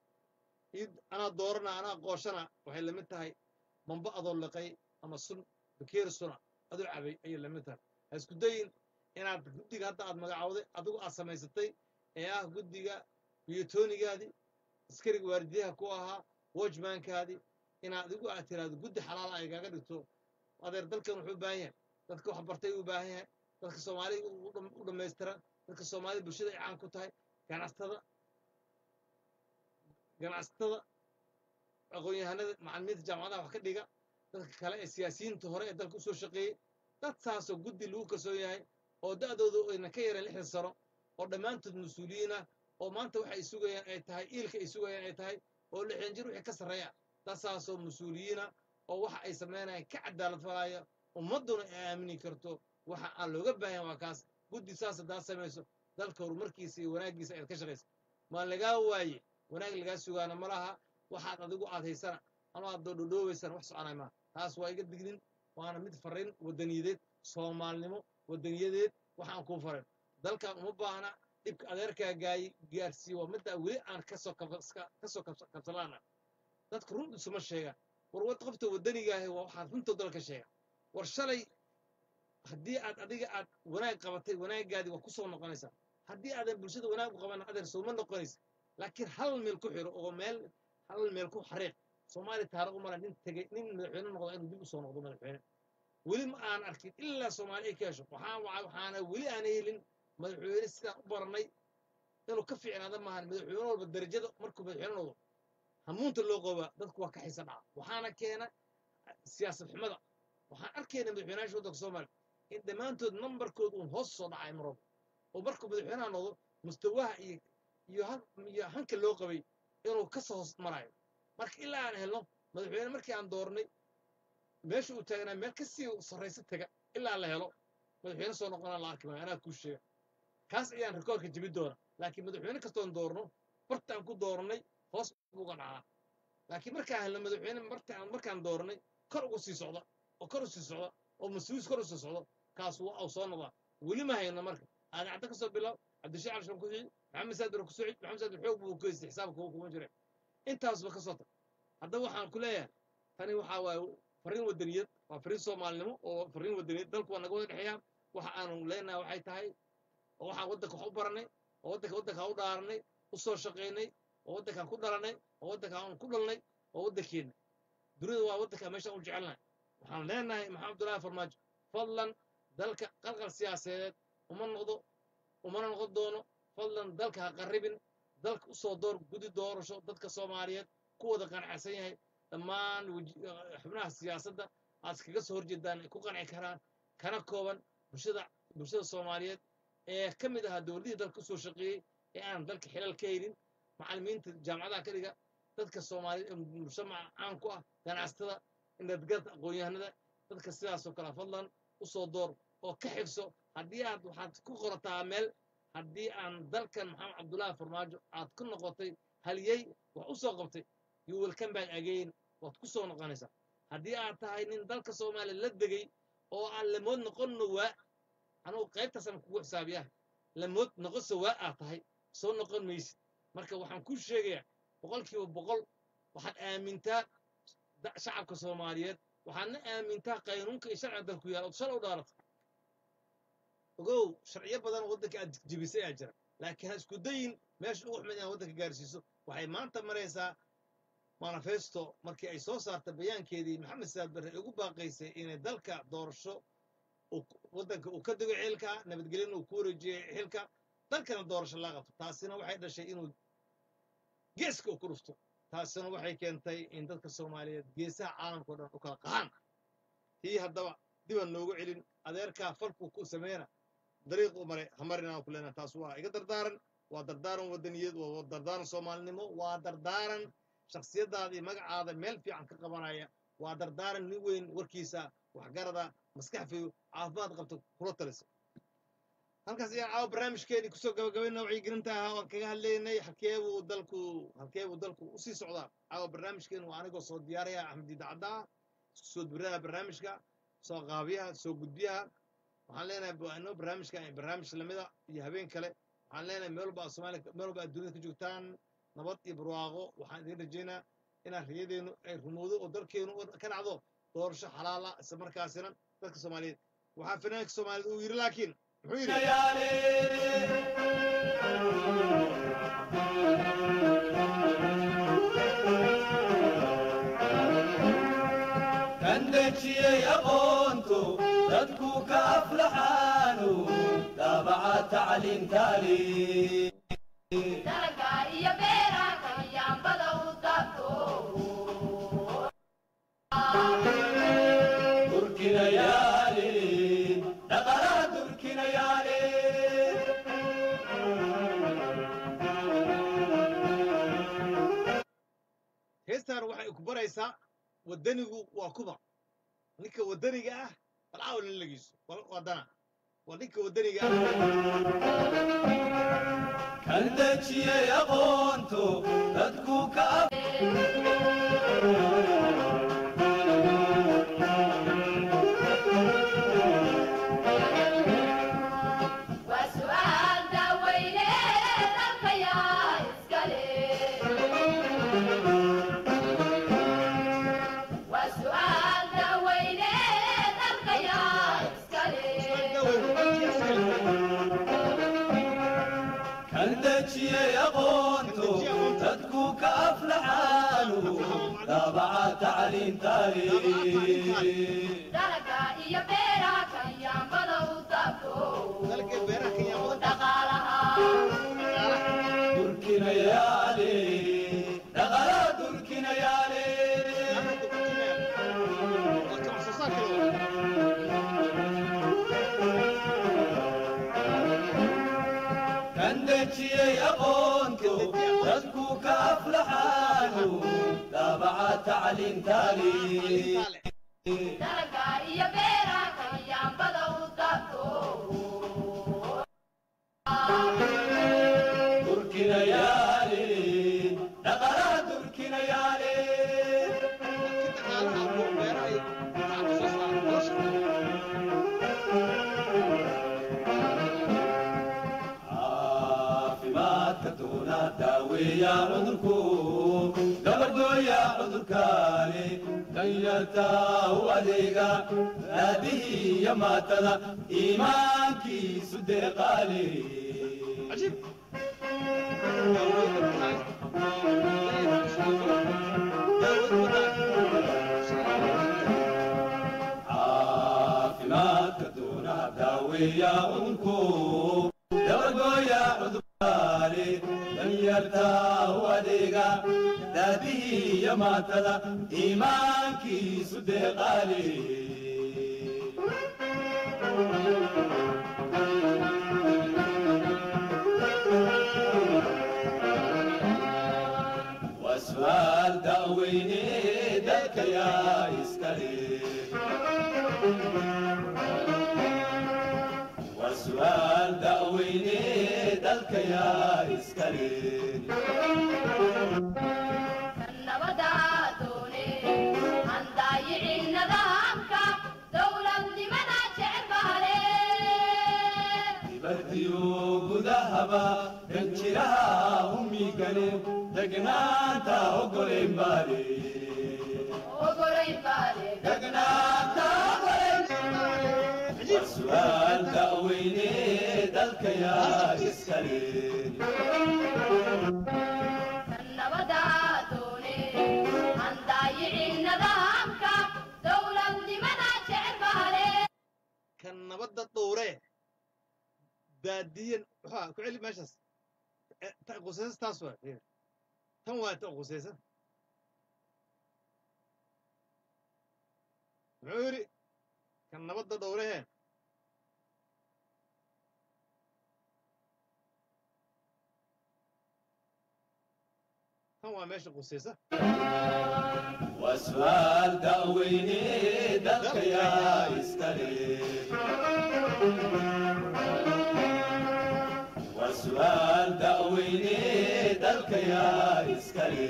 id anaa doorana anaa qooshana waxay lamid tahay bamba adoo liqay ama sun bakeeri suna adoo cabay ayay lamid tahay ha isku dayin inaad guddiga hadda aad magacawday adigu aad samaysatay ee ah guddiga biyotonigaadii askariga waardiyaha ku ahaa wojmankaadii inaad adigu aad tiraahdo guddi xalaala ay kaaga dhigto adeer dalkan wuxuu u baahan yahay dadka wax bartay u baahan yahay dadka soomaaliga u dhammaystiran dadka soomaalida bulshada ay caan ku tahay ganacsatada ganacsatada aqoon-yahanada macalimiinta jaamacadaha wax ka dhiga dadka kale ee siyaasiyiinta hore ee dalka usoo shaqeeyey dad saasoo guddi lagu kalsoon yahay oo da'dooda ayna ka yareen lixdan sano oo dhammaantood mas-uuliyiin ah oo maanta waxay sugayaan ay tahay iilka ay sugayaan ay tahay oo lixdan jir wixii ka sarreeya dad saasoo mas-uuliyiina oo waxa ay samaynayaan ka cadaalad falaya ummadduna ay aamini karto waxa aan looga baahan waa kaas guddi saas haddaad samayso dalka horumarkiisa iyo wanaaggiisa ayaad ka shaqaysa maa lagaa waaye wanaag lagaa sugaana ma laha waxaad adigu aad haysana ama aad doodhodhoobaysana wax soconay maa taas waa iga dignin waana mid farriin waddaniyadeed soomaalnimo waddaniyadeed waxaan kuu farin dalkan uma baahna dhibka adeerkaa gaay gaarsiiye waa midda weli aan kasoo kasoo kabsalaana dadka run isuma sheegaan war wad qofta waddanigaahi waa waxaad runtoo dalka sheega war shalay haddii aad adiga aad wanaag qabatay wanaaggaadii waa ku soo noqonaysaa haddii aadan bulshada wanaag u qaban adeer sooma noqonaysa laakiin hal meel ku xiro oo meel hal meel ku xariiq soomaaliya taariikh umala nin tegey nin madaxweyne noqdo inuu dib u soo noqdo madaxweyne weli ma aan arkin ilaa soomaaliya ay ka hesho waxaan waxaana weli aan helin madaxweyne sidaan u baranay inuu ka fiicnaada maahan madaxweyne walba darajada markuu madaxweyne noqdo hamuunta loo qoobaa dadku waa ka xiisa dhaca waxaana keena siyaasad xumada waxaan arkayna madaxweynayaasha waddanka soomaaliya in dhammaantood nambarkood uun hoos soo dhacay marwalba oo markuu madaxweynaha noqdo mustawaha iyo iyo iyo hanka loo qabay inuu ka soo hoos marayo marka ilaa aan helno madaxweyne markii aan doornay meesha uu taagnaa meel kasii sarraysa taga ilaa la helo madaxweyne soo noqonaa la arki maayo anaa kuu sheega kaas ayaan rikoorka jebin doona laakiin madaxweyne kastoon doorno bartaan ku doornay hoos uga dhacaa laakiin markaan helno madaxweyne martaan markaan dooranay kor ugu sii socda oo kor u sii socda oo mas-uus kor u sii socdo kaas waa uu soo noqdaa weli ma hayno marka aadan cadda ka soo bilaab cabdishii calishan ku xigi maxamed saadir ku soo xig maxamed saadir xoog buu ku haystay xisaabka kuma jira intaasba ka soo tag haddaba waxaan ku leeyahay tani waxaa waaye fariin wadaniyad waa fariin soomaalinimo oo fariin wadaniyad dalku waa naga wada dhexeeyaa waxa aanu leenahay waxay tahay oo waxaan waddanka wax u baranay oo waddanka waddanka u dhaaranay u soo shaqaynay oo waddankaan ku dhalanay oo waddankaan ku dhalnay oo waddankeenna dunida waa waddanka meeshaan u jecelnahay waxaan leenahay maxamed abdullaahi farmaajo fadlan dalka qalqal siyaasadeed uma noqdo umana noqon doono fadlan dalka ha qarribin dalka usoo door gudi doorasho dadka soomaaliyeed ku wada qanacsan yahay dhammaan xubnaha siyaasadda aad iskaga soo horjeedaan ay ku qanci karaan kana kooban bulshada bulshada soomaaliyeed ee ka mid ahaa dowladihii dalka usoo shaqeeyey ee aan dalka xilal ka helin macallimiinta jaamacadaha ka dhiga dadka soomaaliyeed ee mujtamaca caan ku ah ganacsatada indhadgarta aqoon-yahanada dadka sidaasoo kale fadlan usoo door oo ka xigso haddii aad waxaad ku qorataa meel haddii aan dalkan maxamed cabdullaahi farmaajo aad ku noqotay haliyey wax u soo qabtay you will come back again waad ku soo noqonaysaa haddii aad tahay nin dalka soomaaliya la degay oo aan lamood noqonno waa anugu qaybtaasaan kugu xisaabiyaha lamood noqonse waa aad tahay soo noqon maysid marka waxaan kuu sheegayaa boqolkiiba boqol waxaad aamintaa shacabka soomaaliyeed waxaadna aamintaa qaynuunka iyo sharciga dalku yaala ood shalay u dhaarata ogow sharciyo badan oo waddanka aad jebisay ayaa jira laakiin ha isku dayin meesha ugu xumed inaad waddanka gaarsiiso waxay maanta maraysaa manifesto markii ay soo saartay bayaankeedii maxamed saad barre ay ugu baaqaysay inay dalka doorasho waddanka uu ka digo xilka nabadgelyana uu ku wareejiyey xilka dalkana doorasho laa qabto taasina waxay dhashay inuu geeska uu ku dhufto taasina waxay keentay in dadka soomaaliyeed geesaha caalamka o dhan u kala qahaan tii haddaba dibaan noogu celin adeerkaa falkuu ku sameyna dariiq u maray hamarinaan ku leenaha taas waa iga dardaaran waa dardaaran wadaniyad waa dardaaran soomaalinimo waa dardaaran shaksiyadaada iyo magacaada meel fiican ka qabanaya waa dardaaran nin weyn warkiisa waxgarada maskax fayo caafimaad qabto kula talisa halkaas ayaan caawa barnaamijkeedii kusoo gabagabayna wacyigelinta ahaa oan kaga hadlaynay halkeebuu dalku halkeebuu dalku usii socdaa caawa barnaamijkeenu waa anigoo soo diyaaraya axmed idaacaddaa isku soo dubiraha barnaamijka soo qaabiyaha soo gudbiyaha waxaan leenahay inoo barnaamijka barnaamij lamida iyo habeen kale waxaan leenahay meel walba soomaaliya meel walba aad dunida ka joogtaan nabad iyo barwaaqo waxaan idiin rajaynaa inaan riyadeennu ay rumowdo oo dalkeenu ka dhacdo doorasho xalaala isla markaasina dadka soomaaliyeed waxaa fanaanka soomaaliyeed uu yidhi laakiin muxuu yidhi kan dejiyey aqoontu dadku ka aflaxaanu daabaca tacliintaali dalaga iyo beeraha kayaambada u dabto durkinayaali dhaqalaha durkinayaali heestaan waxay ku baraysaa waddanigu waa kuba ninka waddaniga ah bal caawa la lagiiso waddana waa ninka waddaniga ah kan dejiyey aqoontu dadku ka af waa su'aal daaweyne dalkayaa iskale waa su'aal daaweyne dalkayaa iskale kan dejiyey aqoontu dadku ka aflaxaanu daabaca tacliintaali dalaga iyo beeraha kayaambada u dabto dalka beeraha kenyaamada dhaqaalaha durkinayaali dhaqalaha durkinayaali kan dejiyey aqoontu dadku ka aflaxaanu daabaca tacliintaali dalaga iyo beeraha kayaambada u dabto durkina yaale dhaqalaha durkina yaale dhaqaalaha kuwa beeraha iyo shacabka soo saara nolosha caafimaadka doona daaweeya cudurku gabardooya cudurkaani danyarta u adeega naadihii iyo maatada iimaankiisu deeqaale cajiib caafimaadka doona daaweeya cudurku gabardooya cudurkaani danyarta u adeega naadihii iyo maatada iimaankiisu deeqaale waa su'aal da'weyne dalka yaa iskale waa su'aal da'weyne dalka yaa iskale nabadaa doone aan daayicin nidaamka dowladnimada jecel bahale dibadiyo gudahaba danjiraha humigane degnaanta ogolen baale ogolayn baale degnaanta ogolen waa su'aal da'weyne dalka yaa iskale nabadaa doone aan daayicin nidaamka dowladnimada jecel bahale kan nabadda dhowre daadiyan waxaa ku celi meeshaas Eh, ta- qusaysa taas waa fiir. tan waa ta qusaysa muxuu yidhi kan nabadda dhowrehe tan waa meesha qusaysa waa su'aal da'weyne dalka yaa iskale waa su'aal da'weyne dalka yaa iskale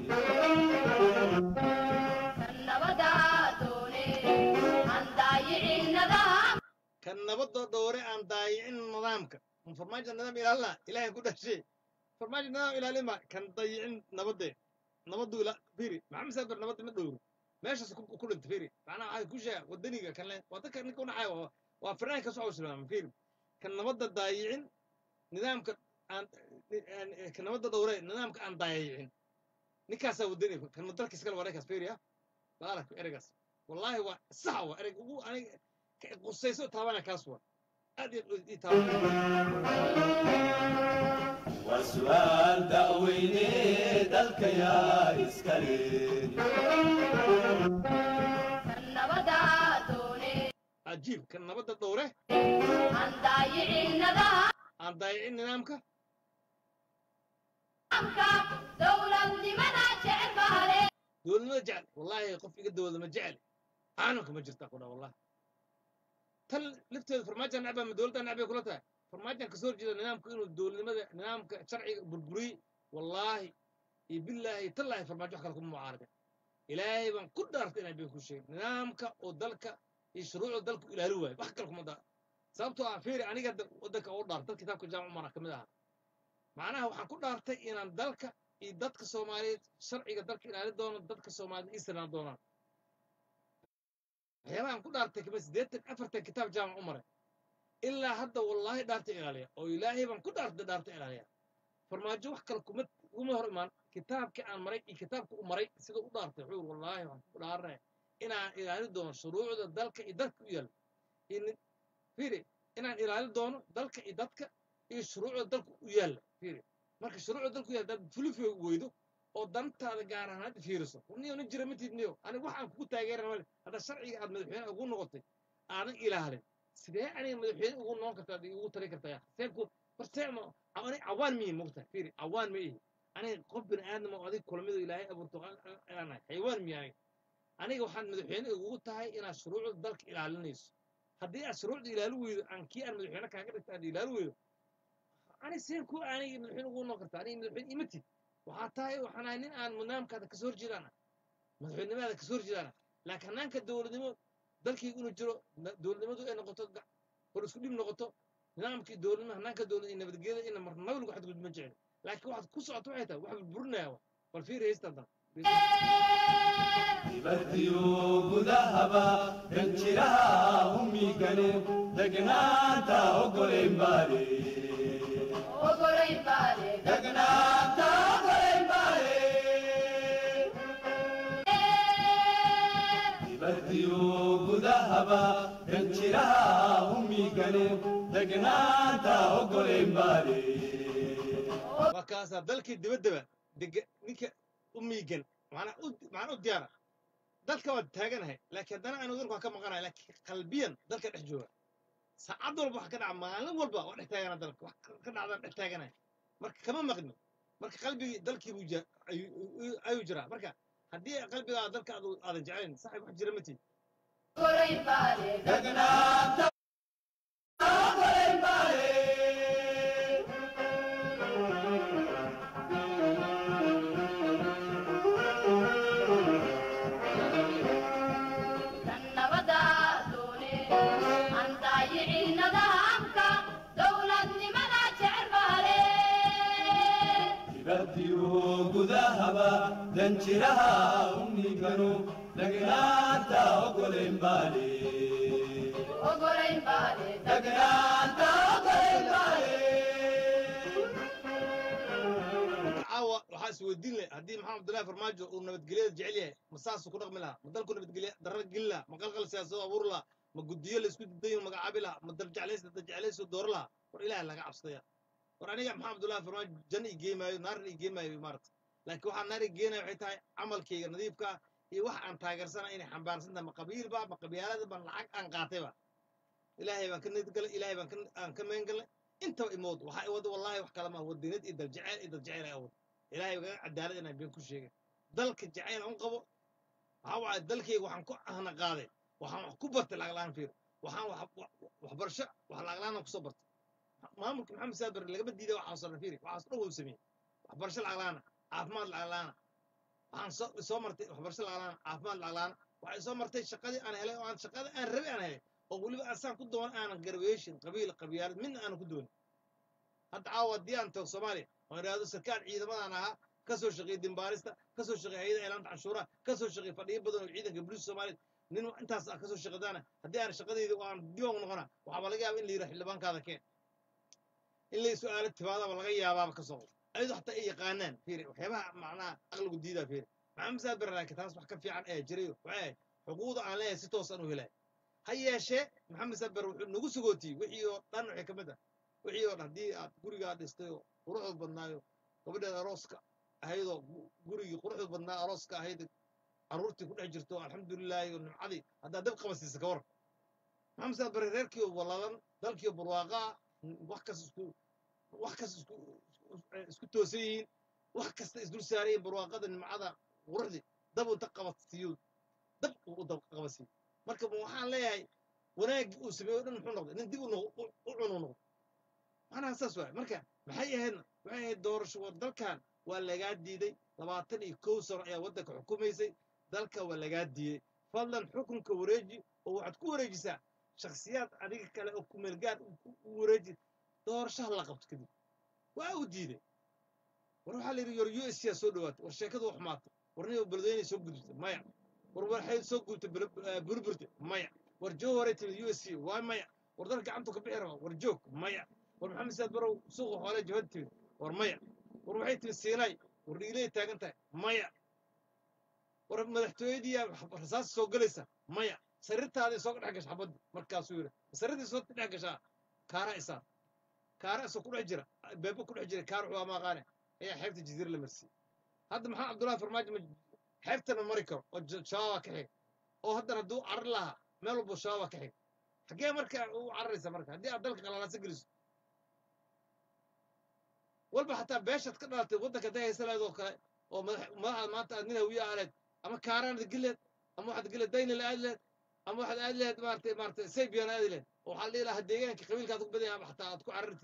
nabadaa doone aan daayicin nidaam kan nabadda dhowre aan daayicin nidaamka kan farmaajo nidaam ilaalina ilaahay ku dhashay farmaajo nidaam ilaalima kan dayicin nabadde nabaddu ila firi maxamed saaber nabadda ma dhowro meeshaas ku ku dhintay firi macnaha waxay ku sheega wadaniga kan le waa dadka ninka unaxaya waa waa firnaan ka soo islaama firi kan nabadda daayicin nidaamka aan aan- kan nabadda dhowre nidaamka aan daayicin ninkaasaa wadani kan dalka iskale waa ninkaas firi ah baalak ereygaas wallaahi waa sax waa ereyga ugu aniga ka- qusayso taabana kaas waa aad iyo aad ii taabana waa su'aal da'weyne dalka yaa iskale nabadaa doone cajiib kan nabadda dhowre aan daayicin nidaamka aan daayicin nidaamka dowladnimada jecel bahale dowladnimada jecel wallaahi qof iga dowladnimo jecel caalamka ma jirta ku dhaa wallahi tan lafteeda farmaajan nacba ma dowladda nacbay kula tahay farmaajan kasoo horjeeda nidaamka inuu dowladnimada nidaamka sharciga burburiyey wallaahi iyo billaahi tallaahi farmaajo wax kale kuma mucaarada ilaahay baan ku dhaartay inaan been ku sheegin nidaamka oo dalka iyo shuruucda dalku ilaali waayo wax kale kuma daa sababtoo ah fiiri aniga da- waddanka oo dhaartay dad kitaabka jaamac umara ka mid ahaa macnaha waxaan ku dhaartay inaan dalka iyo dadka soomaaliyeed sharciga dalka ilaali doono dadka soomaaliyeed ii sinaan doonaan waxyaabahan ku dhaartay kama siddeetan afartan kitaab jaamac u maray ilaa hadda wallaahi dhaarta ilaaliya oo ilaahay baan ku dhaartay dhaarta ilaaliya farmaajo wax kale kuma kuma hor imaan kitaabkii aan maray iyo kitaabka u maray sida u dhaartay wuxuu yiri wallaahi waxaan ku dhaaranaya inaan ilaali doono shuruucda dalka iyo dadka u yaal in- fiiri inaan ilaali doono dalka iyo dadka iyo shuruucda dalka u yaalla fiiri marka shuruucda dalka u yaalla dad fulifi weydo oo dantaada gaar ahaan hadda fiiriso niyo nin jira matid niyo aniga waxaan kugu taageerana male hadda sharciga aad madaxweyne ugu noqotay aadan ilaalin sidee aniga madaxweyne ugu noqon kartaa ad ugu tari kartaa ya see ku hortee ma ani cawaan miyi mogta fiiri cawaan ma ihi aniga qof bini aadam oo adig kulamido ilaahay abuurto aanahay xayawaan miyi aniga aniga waxaad madaxweyne ugu tahay inaad shuruucda dalka ilaalinayso haddii aad shuruucda ilaali weydo aan kii aan madaxweyne kaaga dhigta aad ilaali weydo ani seen ku aanay madaxweyne ugu noqon karta aniga madaxweyne imatid waxaa tahay waxaan ahay nin aan nidaamkaada kasoo horjeedaana madaxweynimadaada kasoo horjeedaana laakiin hanaanka dowladnimo dalkaygu inuu jiro na- dowladnimadu ay noqoto ga- hor isku dhib noqoto nidaamkii dowladnimo hanaanka dowlad iyo nabadgelyada ina marnaba lagu xadgudbma jecel laakiin waxaad ku socoto waxay tahay wax burburinaya wa bal fiiri haysta haddana dibaddiyo gudahaba danjiraha humigane degnaanta ogolayn baale ogolayn baale degnaanta ogolayn baale dibaddiyo gudahaba danjiraha humigane degnaanta ogolayn baale waa kaasaa dalkii dibaddaba dega ninka u miigan macnaa u macnaa u diyaara dalka waa taaganahay laakiin haddana aanu dalka waa ka maqanahay laakiin qalbiyan dalka dhex jooga saacad walba wax ka dhaca maalin walba waa dhex taagana dalka wax ka dhacdaan dhex taaganahay marka kama maqni marka qalbigii dalkii buu jira ayuu ayuu jiraa marka haddii qalbigaa dalka aad aadan jeclayn saxib wax jira ma tihi ogolayn baale degnaanta ogolayn baale kan nabada doone aan daayicin nidaamka dowladnimada jecel baale dibaddiyo gudahaba danjiraha umiganu degnaanta ogolayn baale ogolayn baale degnaanta ogolayn baale caawa waxaa isweydiin leh haddii maxamed abdullahi farmaajo uu nabadgelyada jecel yahay ma saasuu ku dhaqmi lahaa ma dalku nabadgelya darra gelin lahaa ma qalqal siyaasado abuuri lahaa ma guddiyo laysku didayo magacaabi lahaa ma darjeclays darjeclaysu dooro lahaa war ilaaha laga cabsadaya war aniga maxamed abdullahi farmaajo janna igee maayo naarna igee maayo maarata laakiin waxaa naar igeenaya waxay tahay camalkayga nadiifka ah iyo wax aan taageersana inay xambaarsan tahay ma qabiilba ma qabyaalada ba lacag aan qaatayba ilaahay baan ka niyad galay ilaahay baan ka- aan ka magan galnay intaba imood waxaa iwada wallaahi wax kale maa wadinad iyo daljeceyl iyo daljeceyl ay awad ilaahay gaga cadaalad inaan been ku sheegin dalka jacayl aan u qabo waxaa waaye dalkayga waxaan ku ahna qaaday waxaan wax ku bartay lacag la'aan fiir waxaan wax- wax- waxbarasho wax lacag la'aan aan kusoo bartay maamulka maxamed saad barre lagama diiday waxaas oo dhan fiiri waxaas dhan wuu sameeyey waxbarasho lacag la'aana caafimaad lacag la'aana waxaan soo soo martay waxbarasho lacag la'aana caafimaad lacag la'aana waxay soo martay shaqadii aan helay oo aan shaqada aan rabay aan helay oo weliba asaan ku doon aanan garweeshin qabiil qabyaalad midna aanan ku doonin hadda caawa haddii aan tago soomaaliya oo idhaahdo sarkaal ciidamadaan ahaa ka soo shaqeeyey dimbaarista ka soo shaqeeyey hayada eelaanta canshuuraha ka soo shaqeeyey fadhiyo badan oo ciidanka booliiska soomaaliya nin intaas ah ka soo shaqadaana haddii aan shaqadayda oo aan diiwaan u noqona waxaaba laga yaaba in la yidhaha xildhibaankaada keen in lay su-aalo timaadaba laga yaabaaba ka soo ayadoo xataa ay yaqaanaan fiiri waxyaabaha macnaha aqligu diidaa fiiri maxamed saad bare laakiin taas wax ka fiican ee jiray waxay ahayd xuquuqda aan leeyahay si toos aan u helay ha yeeshee maxamed saad bare wuxuu nagu sugootiyey wixii oo dhan waxay ka mid ah wixii oo dhan haddii aad gurigaa dhistay oo quruxda badnaayo gabadheed arooska ahaydoo gu- gurigii quruxda badnaa arooska ahayd carruurtii ku dhex jirto alxamdulilaahi oo nimcadii haddaad dab qabasiisa ka war maxamed saad bare reerkii oo walladan dalkii oo barwaaqaa wax kas isku wax kas isku isku- isku toosan yihiin wax kasta isdul saarayin barwaaqada nimcada quruxdii dab unta qabasiiyo dab uu u dab qabasiiyo marka ma waxaan leeyahay wanaaggii uu sameeyo o dhan muxuu noqday nin dib u noq- u- u cunu noqday macnaha saas waay marka maxay ahaydna waxay ahayd doorasho war dalkan waa lagaa diiday labaatan iyo kow sano ayaa waddanka xukumaysay dalka waa lagaa diiday fadlan xukunka wareeji oo waxaad ku wareejisaa shakhsiyaad adiga kale oo kumeelgaad u wareeji doorashaha la qabto kadib waa uu diiday war waxaa la yidhi yor u s yaa soo dhawaatay war sheekadu wax xumaatay war nin beledweyne soo gudubtay maya war waxay soo gudubtay burburte maya war joo hore timid u s c waa maya war dal gacantu ka bixi rabaa war joog maya war maxamed saad barow suuqa xoole jabad timid war maya war waxay timid siinay war dhiilay taagan tahay maya war madaxtooyadii rasaas soo gelaysa maya sariirtaadii soo dhex gasha xabadda markaasuu yidhi sariirtii soo dhex gashaa kaara isaa kaara isoo ku dhex jira beebo ku dhex jira kaar wuxuu amaaqaane ayaa xeebta jasiira la marsiyey hadda maxaa cabdullahi farmaajo ma xeebtana mari karo oo j- shabaaba ka xig oo haddana hadduu carar lahaa meel walbo shabaaba ka xig xaggee marka u cararaysa marka haddii aad dalka qalalaasa geliso walba xataa beeshaad ka dhalatay waddanka hadday haysa leed oo kale oo madax madaxaad maanta aad nin hawiye aaleed ama kaaraanad geleed ama waxaad geleed daynil aad leed ama waxaad aad leed maaragtay maaragtay saybiyan aadi leed oo waxaa la dhihi lahaa deegaanka qabiilkaad ku badan yahay xataa aad ku carartid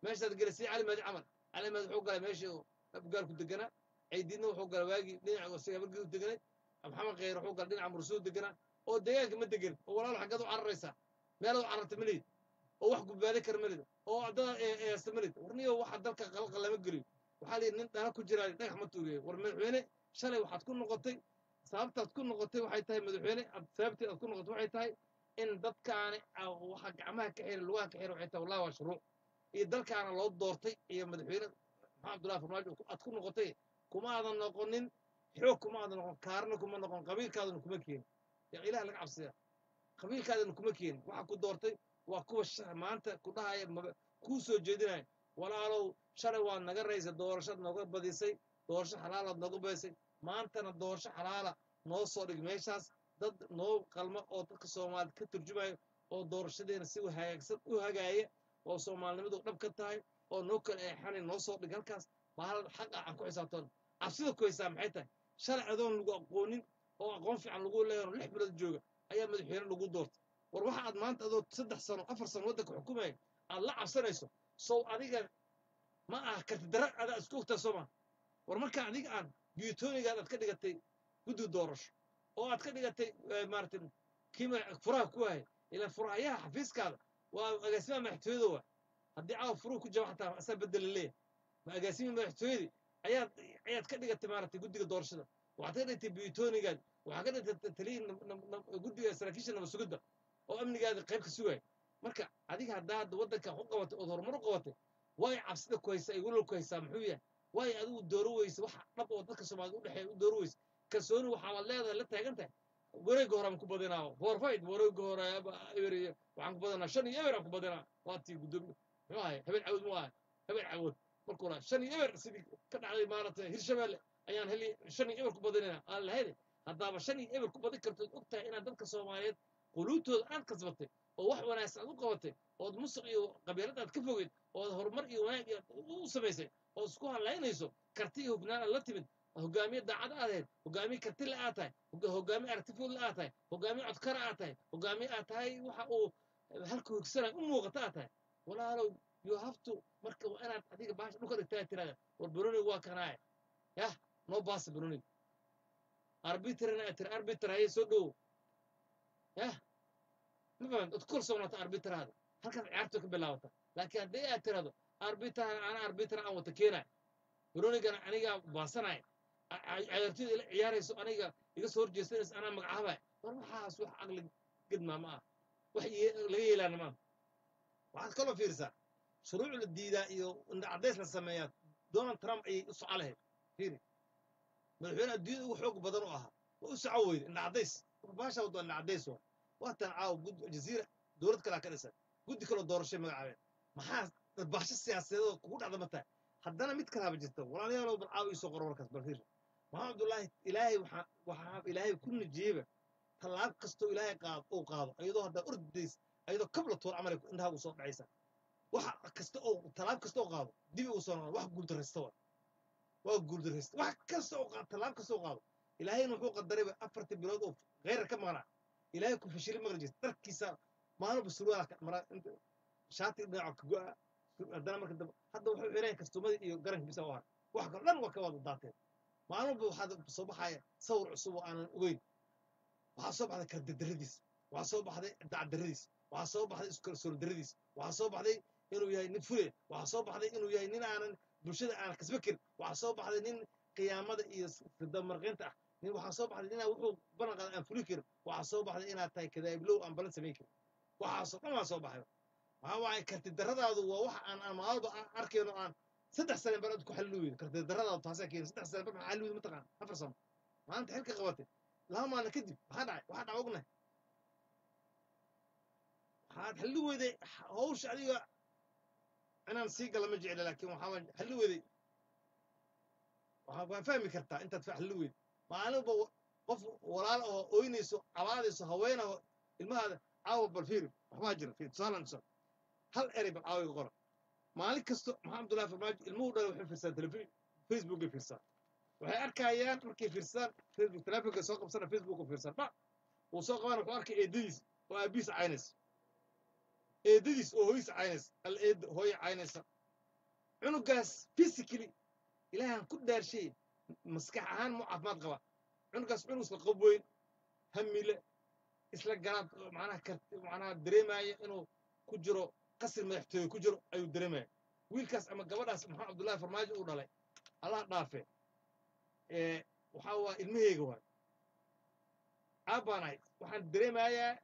meeshaad gelisay cali maadi camal cali maadi wuxuu galay meeshii uu abgaalku deganaa caydiidna wuxuu galay waagii dhinaca isaga habargeedu deganay maxamed khayr wuxuu galay dhinaca mursuu deganaa oo deegaanka ma degan oo walaal xaggeed u cararaysaa meelaad u cararta ma lihid oo wax gudbaadi kara ma lihid oo dada eesta ma lihid warniyo waxa dalka qalqa lama geliyo waxaa la yidhi nin dhana ku jiraa dhagax ma tuuriye war madaxweyne shalay waxaad ku noqotay sababtaad ku noqotay waxay tahay madaxweyne aad sababteed aad ku noqotay waxay tahay in dadkaani aa- waxa gacmaha ka xira lugaha ka xira waxay tahay wallahi waa shuruuc iyo dalkaana loo doortay iyo madaxweyne maxamed abdullahi farmaajo aad ku noqotay kuma aadan noqonin xoog kuma aadan noqon kaarna kuma noqon qabiilkaadana kuma keenin yaa ilaah laga cabsiya qabiilkaadana kuma keenin waxa ku doortay waa kuwa sha- maanta ku dhahaya maba- kuu soo jeedinaya walaalow shalay waad naga raysay doorashaad nooga badisay doorasho xalaalaad nooga badisay maantana doorasho xalaala noo soo dhig meeshaas dad noo qalma oo dadka soomaalida ka turjumayo oo doorashadeena si hagaagsan u hagaaya oo soomaalinimadu dhab ka tahay oo noo kala eexanay noo soo dhig halkaas bahal xaq ah aan ku xisaabtan cabsida ku haysaa maxay tahay shalay adoon lagu aqoonin oo aqoon fiican lagu leeyahay oo lix bilood jooga ayaa madaxweyne lagu doortay war waxa aad maanta adoo saddex sano afar sano waddanka xukumaya aad la cabsanayso sow adiga ma ah karti dara adaa isku ogtaa soo maa war marka adiga aan biyutoonigaad aad ka dhigatay guddi doorasho oo aad ka dhigatay eh, maaragtay kii ma- furaha ku wahay ilaa furahayaha xafiiskaada waa agaasimaha madaxtooyada waa haddii caawa furuhu ku jaba xataa asaa bedela leeyahay ma agaasimihii madaxtooyadii ayaad ayaad ka dhigatay maaragtay guddiga doorashada waxaad ka dhigtay biyutoonigaad waxaad ka dhigtay taliyii nab- nab- nab- guddiga saraakiisha nabad sugidda oo amnigaada qayb ka sugaya marka adiga haddaa hadda waddanka wax u qabatay ood horumar u qabatay waay cabsida ku haysaa iyo walwal ku haysaa muxuu yahay waay adigu dooro weyse waxa dhab oo dadka soomaalida u dhexeeya u dooro weyse kalsooni waxaad leedahay la taagan tahay wareegga hore aan ku badinaa forfight wareegga hore eber iyo waxaan ku badinaa shan iyo eber aan ku badinaa waa tii guddoomiye muxuu ahay habeen cawood mu ahay habeen cawood markuu lahaa shan iyo eber sidii ka dhacday maaragtay hirshabeelle ayaan heli shan iyo eber ku badinaynaa aan lahayde haddaaba shan iyo eber ku badin kartood og tahay inaad dadka soomaaliyeed quluubtooda aad kasbatay oo wax wanaagsan aad u qabatay ood musuq iyo qabiilad aad ka fogeyd ood horumar iyo wanaag iyo u samaysay ood isku halaynayso karti iyo hubnaan aad la timid hogaamiye daacad aad ahayd hogaamiye karti la aad tahay hoga- hogaamiye aragtifood la aad tahay hogaamiye codkara aad tahay hogaamiye aad tahay waxa uu halka hogsanayo u muuqata aad tahay walaalow you have to marka waa inaad adiga baasha dhulka dhigtaa tirada war baroniga waa kanaaye yah noo baasa baroniga arbitrana aad tiri arbitr haye soo dhowo yah ma fahamta od kalsoonaata arbitraada halkaas ciyaartu ka bilaabata laakiin haddii aad tirahdo arbitran ana arbitra aan wata keenayo baronigana anigaa baasanaya ciyaartoyda ila ciyaarayso aniga iga soo horjeesanaysa anaa magacaabaya war waxaas wax aqli gedmaa ma ah wax ye- laga yeelaana ma ah waxaad kaloo fiirsaa shuruuc la diidaa iyo indha caddays la sameeyaa donald trump ayay u soco lahayd fiiri madaxweyne adduunyada ugu xoog badan u ahaa waa u soco weyde indha caddays baasha wadda indha caddays waa waatan caawa gud jaziira dowlad kalaa ka dhisan guddi kaloo doorashay magacaabeen maxaa baasho siyaasadeedoo kugu dhacda ma tahay haddana mid kalaaba jirta walaalayaalow bal caawa iisoo qoro warkaas bal fiir maxamed abdullaahi ilaahay waxaa waxaa ilaahay ku najiyeyba tallaab kastoo ilaahay qaado uu qaado iyadoo haddaa ordays iyadoo kabla toor camal indhaha uu soo dhacaysa waxa kasta oo tallaab kasta oo qaado dibi uu soo noqon wax guuldarraysta waa waa guuldarraysta wax kasta oo qaado tallaab kasta oo qaado ilaahayna wuxuu qadarayba afartii bilood oo kheyrar ka maqnaa ilaahay ku fashili maqli jirta dharkiisa maalinba surwaala ka mara inta shaati dhinaca ka go'a haddana marka dambe hadda wuxuu xireen kastuumadii iyo garanka bisa u har wax kalo dhan waa ka wada daateen maalinba waxaad soo baxaya sawir cusub oo aanan ogeyn waxaa soo baxday kardadaradiis waxaa soo baxday dacdaradiis waxaa soo baxday iskalsooldaradiis waxaa soo baxday inuu yahay nin fule waxaa soo baxday inuu yahay nin aanan bulshada aanan kasba karin waxaa soo baxday nin qiyaamada iyo damarqaynta ah nin waxaa soo baxday inaa wuxuu balan qaada aan fuli karin waxaa soo baxday inaad tahay kadaablow aan balan samayn karin waxaasoo dhan waa soo baxay waxaa waaye karti daradaadu waa wax aan aan maalba arkayno aan saddex sane bar ku xalli weydo karti daradaadu taasaa keeni saddex sane bar maxaa xalli weydo mataqaan afar sano maanta xilka qabatay laba maalin kadib maxaa dhacay waxaa dhaca ognahay waxaad xalli weyday hawsha adiga inaan sii gala ma jecla laakiin waxaa xalli weyday waxaa waa fahmi kartaa intaad xalli weyday maalinba qof walaal oo ooynayso cabaadayso haweena oo ilmahaada caawa bal fiiri waxbaa jira fiir tusaalan tusaal hal erey bal caawiga qora maalin kasto maxaa abdullahi farmaajo ilmuhu dhalay waxay fiirsadaan telefon facebookay fiirsadaan waxay arkayaan markay fiirsadaan facebook telefonka soo qabsana facebook u fiirsan ba uu soo qabana wuxuu arkay eedadiis oo aabihiis caynaysa eedadiis oo hooyis caynaysa al eed hooya caynaysa cunugaas physically ilaahan ku dhaarshay maskax ahaan mu caafimaad qaba cunugaas cunug isla qob weyn hamile isla garaad macnaha karti macnaha dareemaya inuu ku jiro qasri madaxtooye ku jiro ayuu dareemaya wiilkaas ama gabadhaas maxamed cabdullaahi farmaajo uu dhalay allah dhaafe ee waxaa waa ilmaheyga waay aabbaanahay waxaan dareemayaa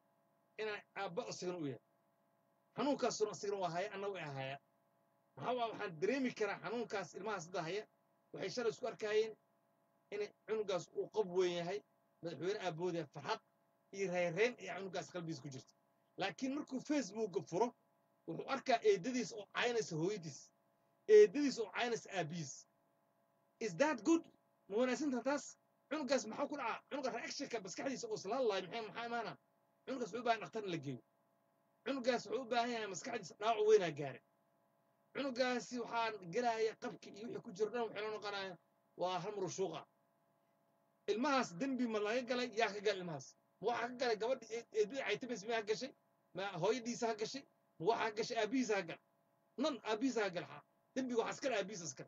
inaan aabba isagana u yahay xanuunkaasuna isagana waa haya anna way ahaya maxaa waa waxaan dareemi karaa xanuunkaas ilmahaas hadda haya waxay shalay isku arkayeen in cunugaas uu qob weyn yahay madaxweyne aabood yahay farxad iyo reereen ayaa cunugaas qalbigiisa ku jirta laakiin markuu facebooka furo wuxuu arkaa eedadiis oo caynaysa hooyadiis eedadiis oo caynaysa aabihiis is that good ma wanaagsantaha taas cunugaas maxaa ku dhacaa cunuga reactionka maskaxdiisa oo isla hadlaay maxay maxaa imaana cunugaas wuxuu u baahan dhakhtar in la geeyo cunugaas wuxuu u baahan yahay maskaxdiisa dhaawac weynaa gaare cunugaasi waxaan gelaya qabki iyo wixii ku jiro dhan waxay la noqonaya waa hal murushuuqa ilmahaas dembi ma laga galay yaa ka galay ilmahaas ma waxaa ka galay gabadha eedada caytabas ma ha gashay ma hooyadiisa ha gashay ma waxaa ka gashay aabihiisa ha gal nan aabihiisa ha gal xaa dembiga waxaa iskale aabihiisa iskale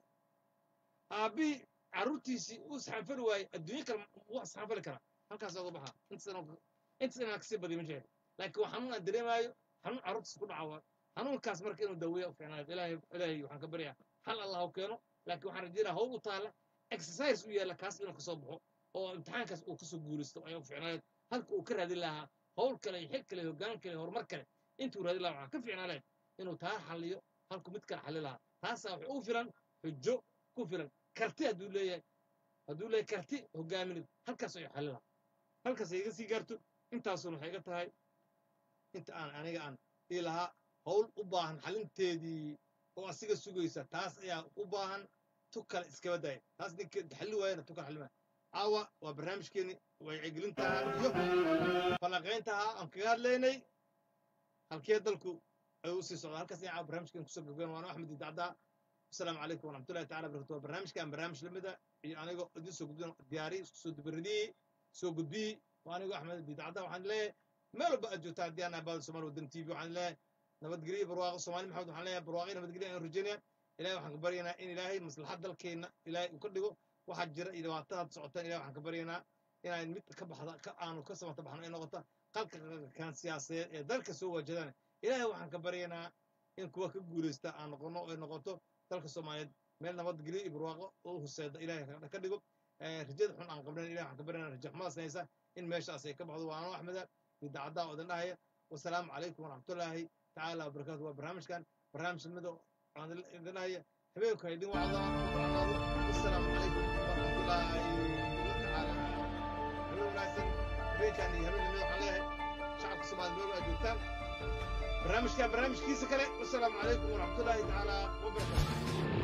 aabbihii carruurtiisii uu isxanfali waayey adduunyo kale wax isxanfali karaa halkaas oga baxaa intaas inaan kasii badiyo ma jecel laakiin waa xanuun aan dareemaayo xanuun carruurtiisa ku dhaca waa xanuunkaas marka inuu daweeya u fiicnaado ilaahay ilaahay waxaan ka baryaa hal allah u keeno laakiin waxaan rajeynaa hawl u taalla exercise u yaalla kaas inuu kasoo baxo oo imtixaankaas uu kasoo guulaysto ayaa u fiicnayd halka uu ka raadin lahaa hawl kale iyo xil kale iyo hoggaan kale iyo horumar kale intuu raadin lahaa waxaa ka fiicnaa lahayd inuu taa xalliyo halku mid kale xalli lahaa taasaa wax u filan xujo ku filan karti hadduu leeyahay hadduu leeyahay karti hoggaamineed halkaas ayuu xalli lahaa halkaas ay iga sii gaarto intaasuna waxay iga tahay inta aan aniga aan ii lahaa hawl u baahan xalinteedii oo asiga sugaysa taas ayaa u baahan tu kale iskaba daaya taas ninka xalli waayana tu kale xalli maaya caawa waa barnaamijkeeni wacyigelintaha iyo falanqayntaha aan kaga hadlaynay halkee dalku ayuu usii socdaa halkaas ayaa caawa barnaamijkeeni kusoo gabgayn waana axmed idacdaa asalaamu calaykum waraxmatullahi tacala barakatu waa barnaamijkan barnaamij lamida iyo anigoo idin soo gudbin diyaari isku soo dubaridii soo gudbiyey waa anigoo axmed idacdaa waxaan leeyahay meel walba aad joogtaa haddii aan abaada somaali wadan t v waxaan leeyahay nabadgelyo barwaaqo soomaali maxamed waxaan leeyahay barwaaqo nabadgelyo aan rajaynaya ilahay waxaan ka baryaynaa in ilaahay maslaxad dalkeenna ilaahay uu ka dhigo waxaa jira iyo dhibaatadaad socotaan ilahay waxaan ka baryaynaa inaan mid ka baxda ka aanu ka samata baxno ay noqoto qalka kan siyaasadeed ee dalka soo waajadaan ilaahay waxaan ka baryaynaa in kuwa ka guulaysta aan noqono ay noqoto dalka soomaaliyeed meel nabadgelyo iyo barwaaqo oo huseeda ilaahay ka dhigo rajada xun aan qabnayn ilahay waxaan ka baryaynaa rajo xumadaas haysa in meeshaas ay ka baxdo waano axmeda idaacaddaa oo idin dhahaya wasalaamu calaykum waraxmatullaahi تعالى وبركاته وبرنامج كان برنامج المدو عن الدنيا حبيبك هيدين وعظا والسلام عليكم ورحمة الله تعالى حبيب ناسن حبيب كان يهمل المدو عليه شعب الصومال المدو أجوبتان برنامج كان برنامج كيسة كله والسلام عليكم ورحمة الله تعالى وبركاته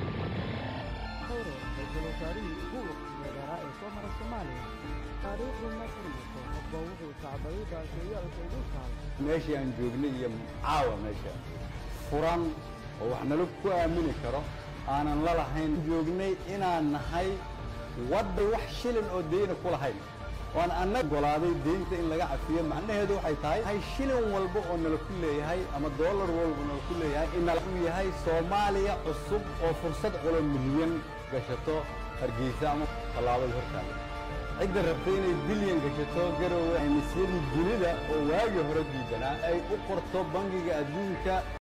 Cairo ra-iisul wasaarihii ugu waqtiga dheeraa ee soo mara Soomaaliya taariikhdu ma furmayso qofba wuxuu sacbaday baakeeyaalka ugu taal meeshii aan joognay iyo caawa meesha furan oo wax nala ku aamini karo aanan la lahayn joognay inaan nahay wadda wax shilin oo deyna ku lahayn waan anna golaaday deynta in laga cafiyo macnaheedu waxay tahay hay shilin walba oo nala ku leeyahay ama doolar walba nala ku leeyahay in nala u yahay soomaaliya cusub oo fursad culo milyan gashato hargeysa ama tallaabada hortaada cidda rabtay inay bilyan gashato garowe aymisyadii dunida oo waagii hore diidanaa ay u qorto bangiga adduunka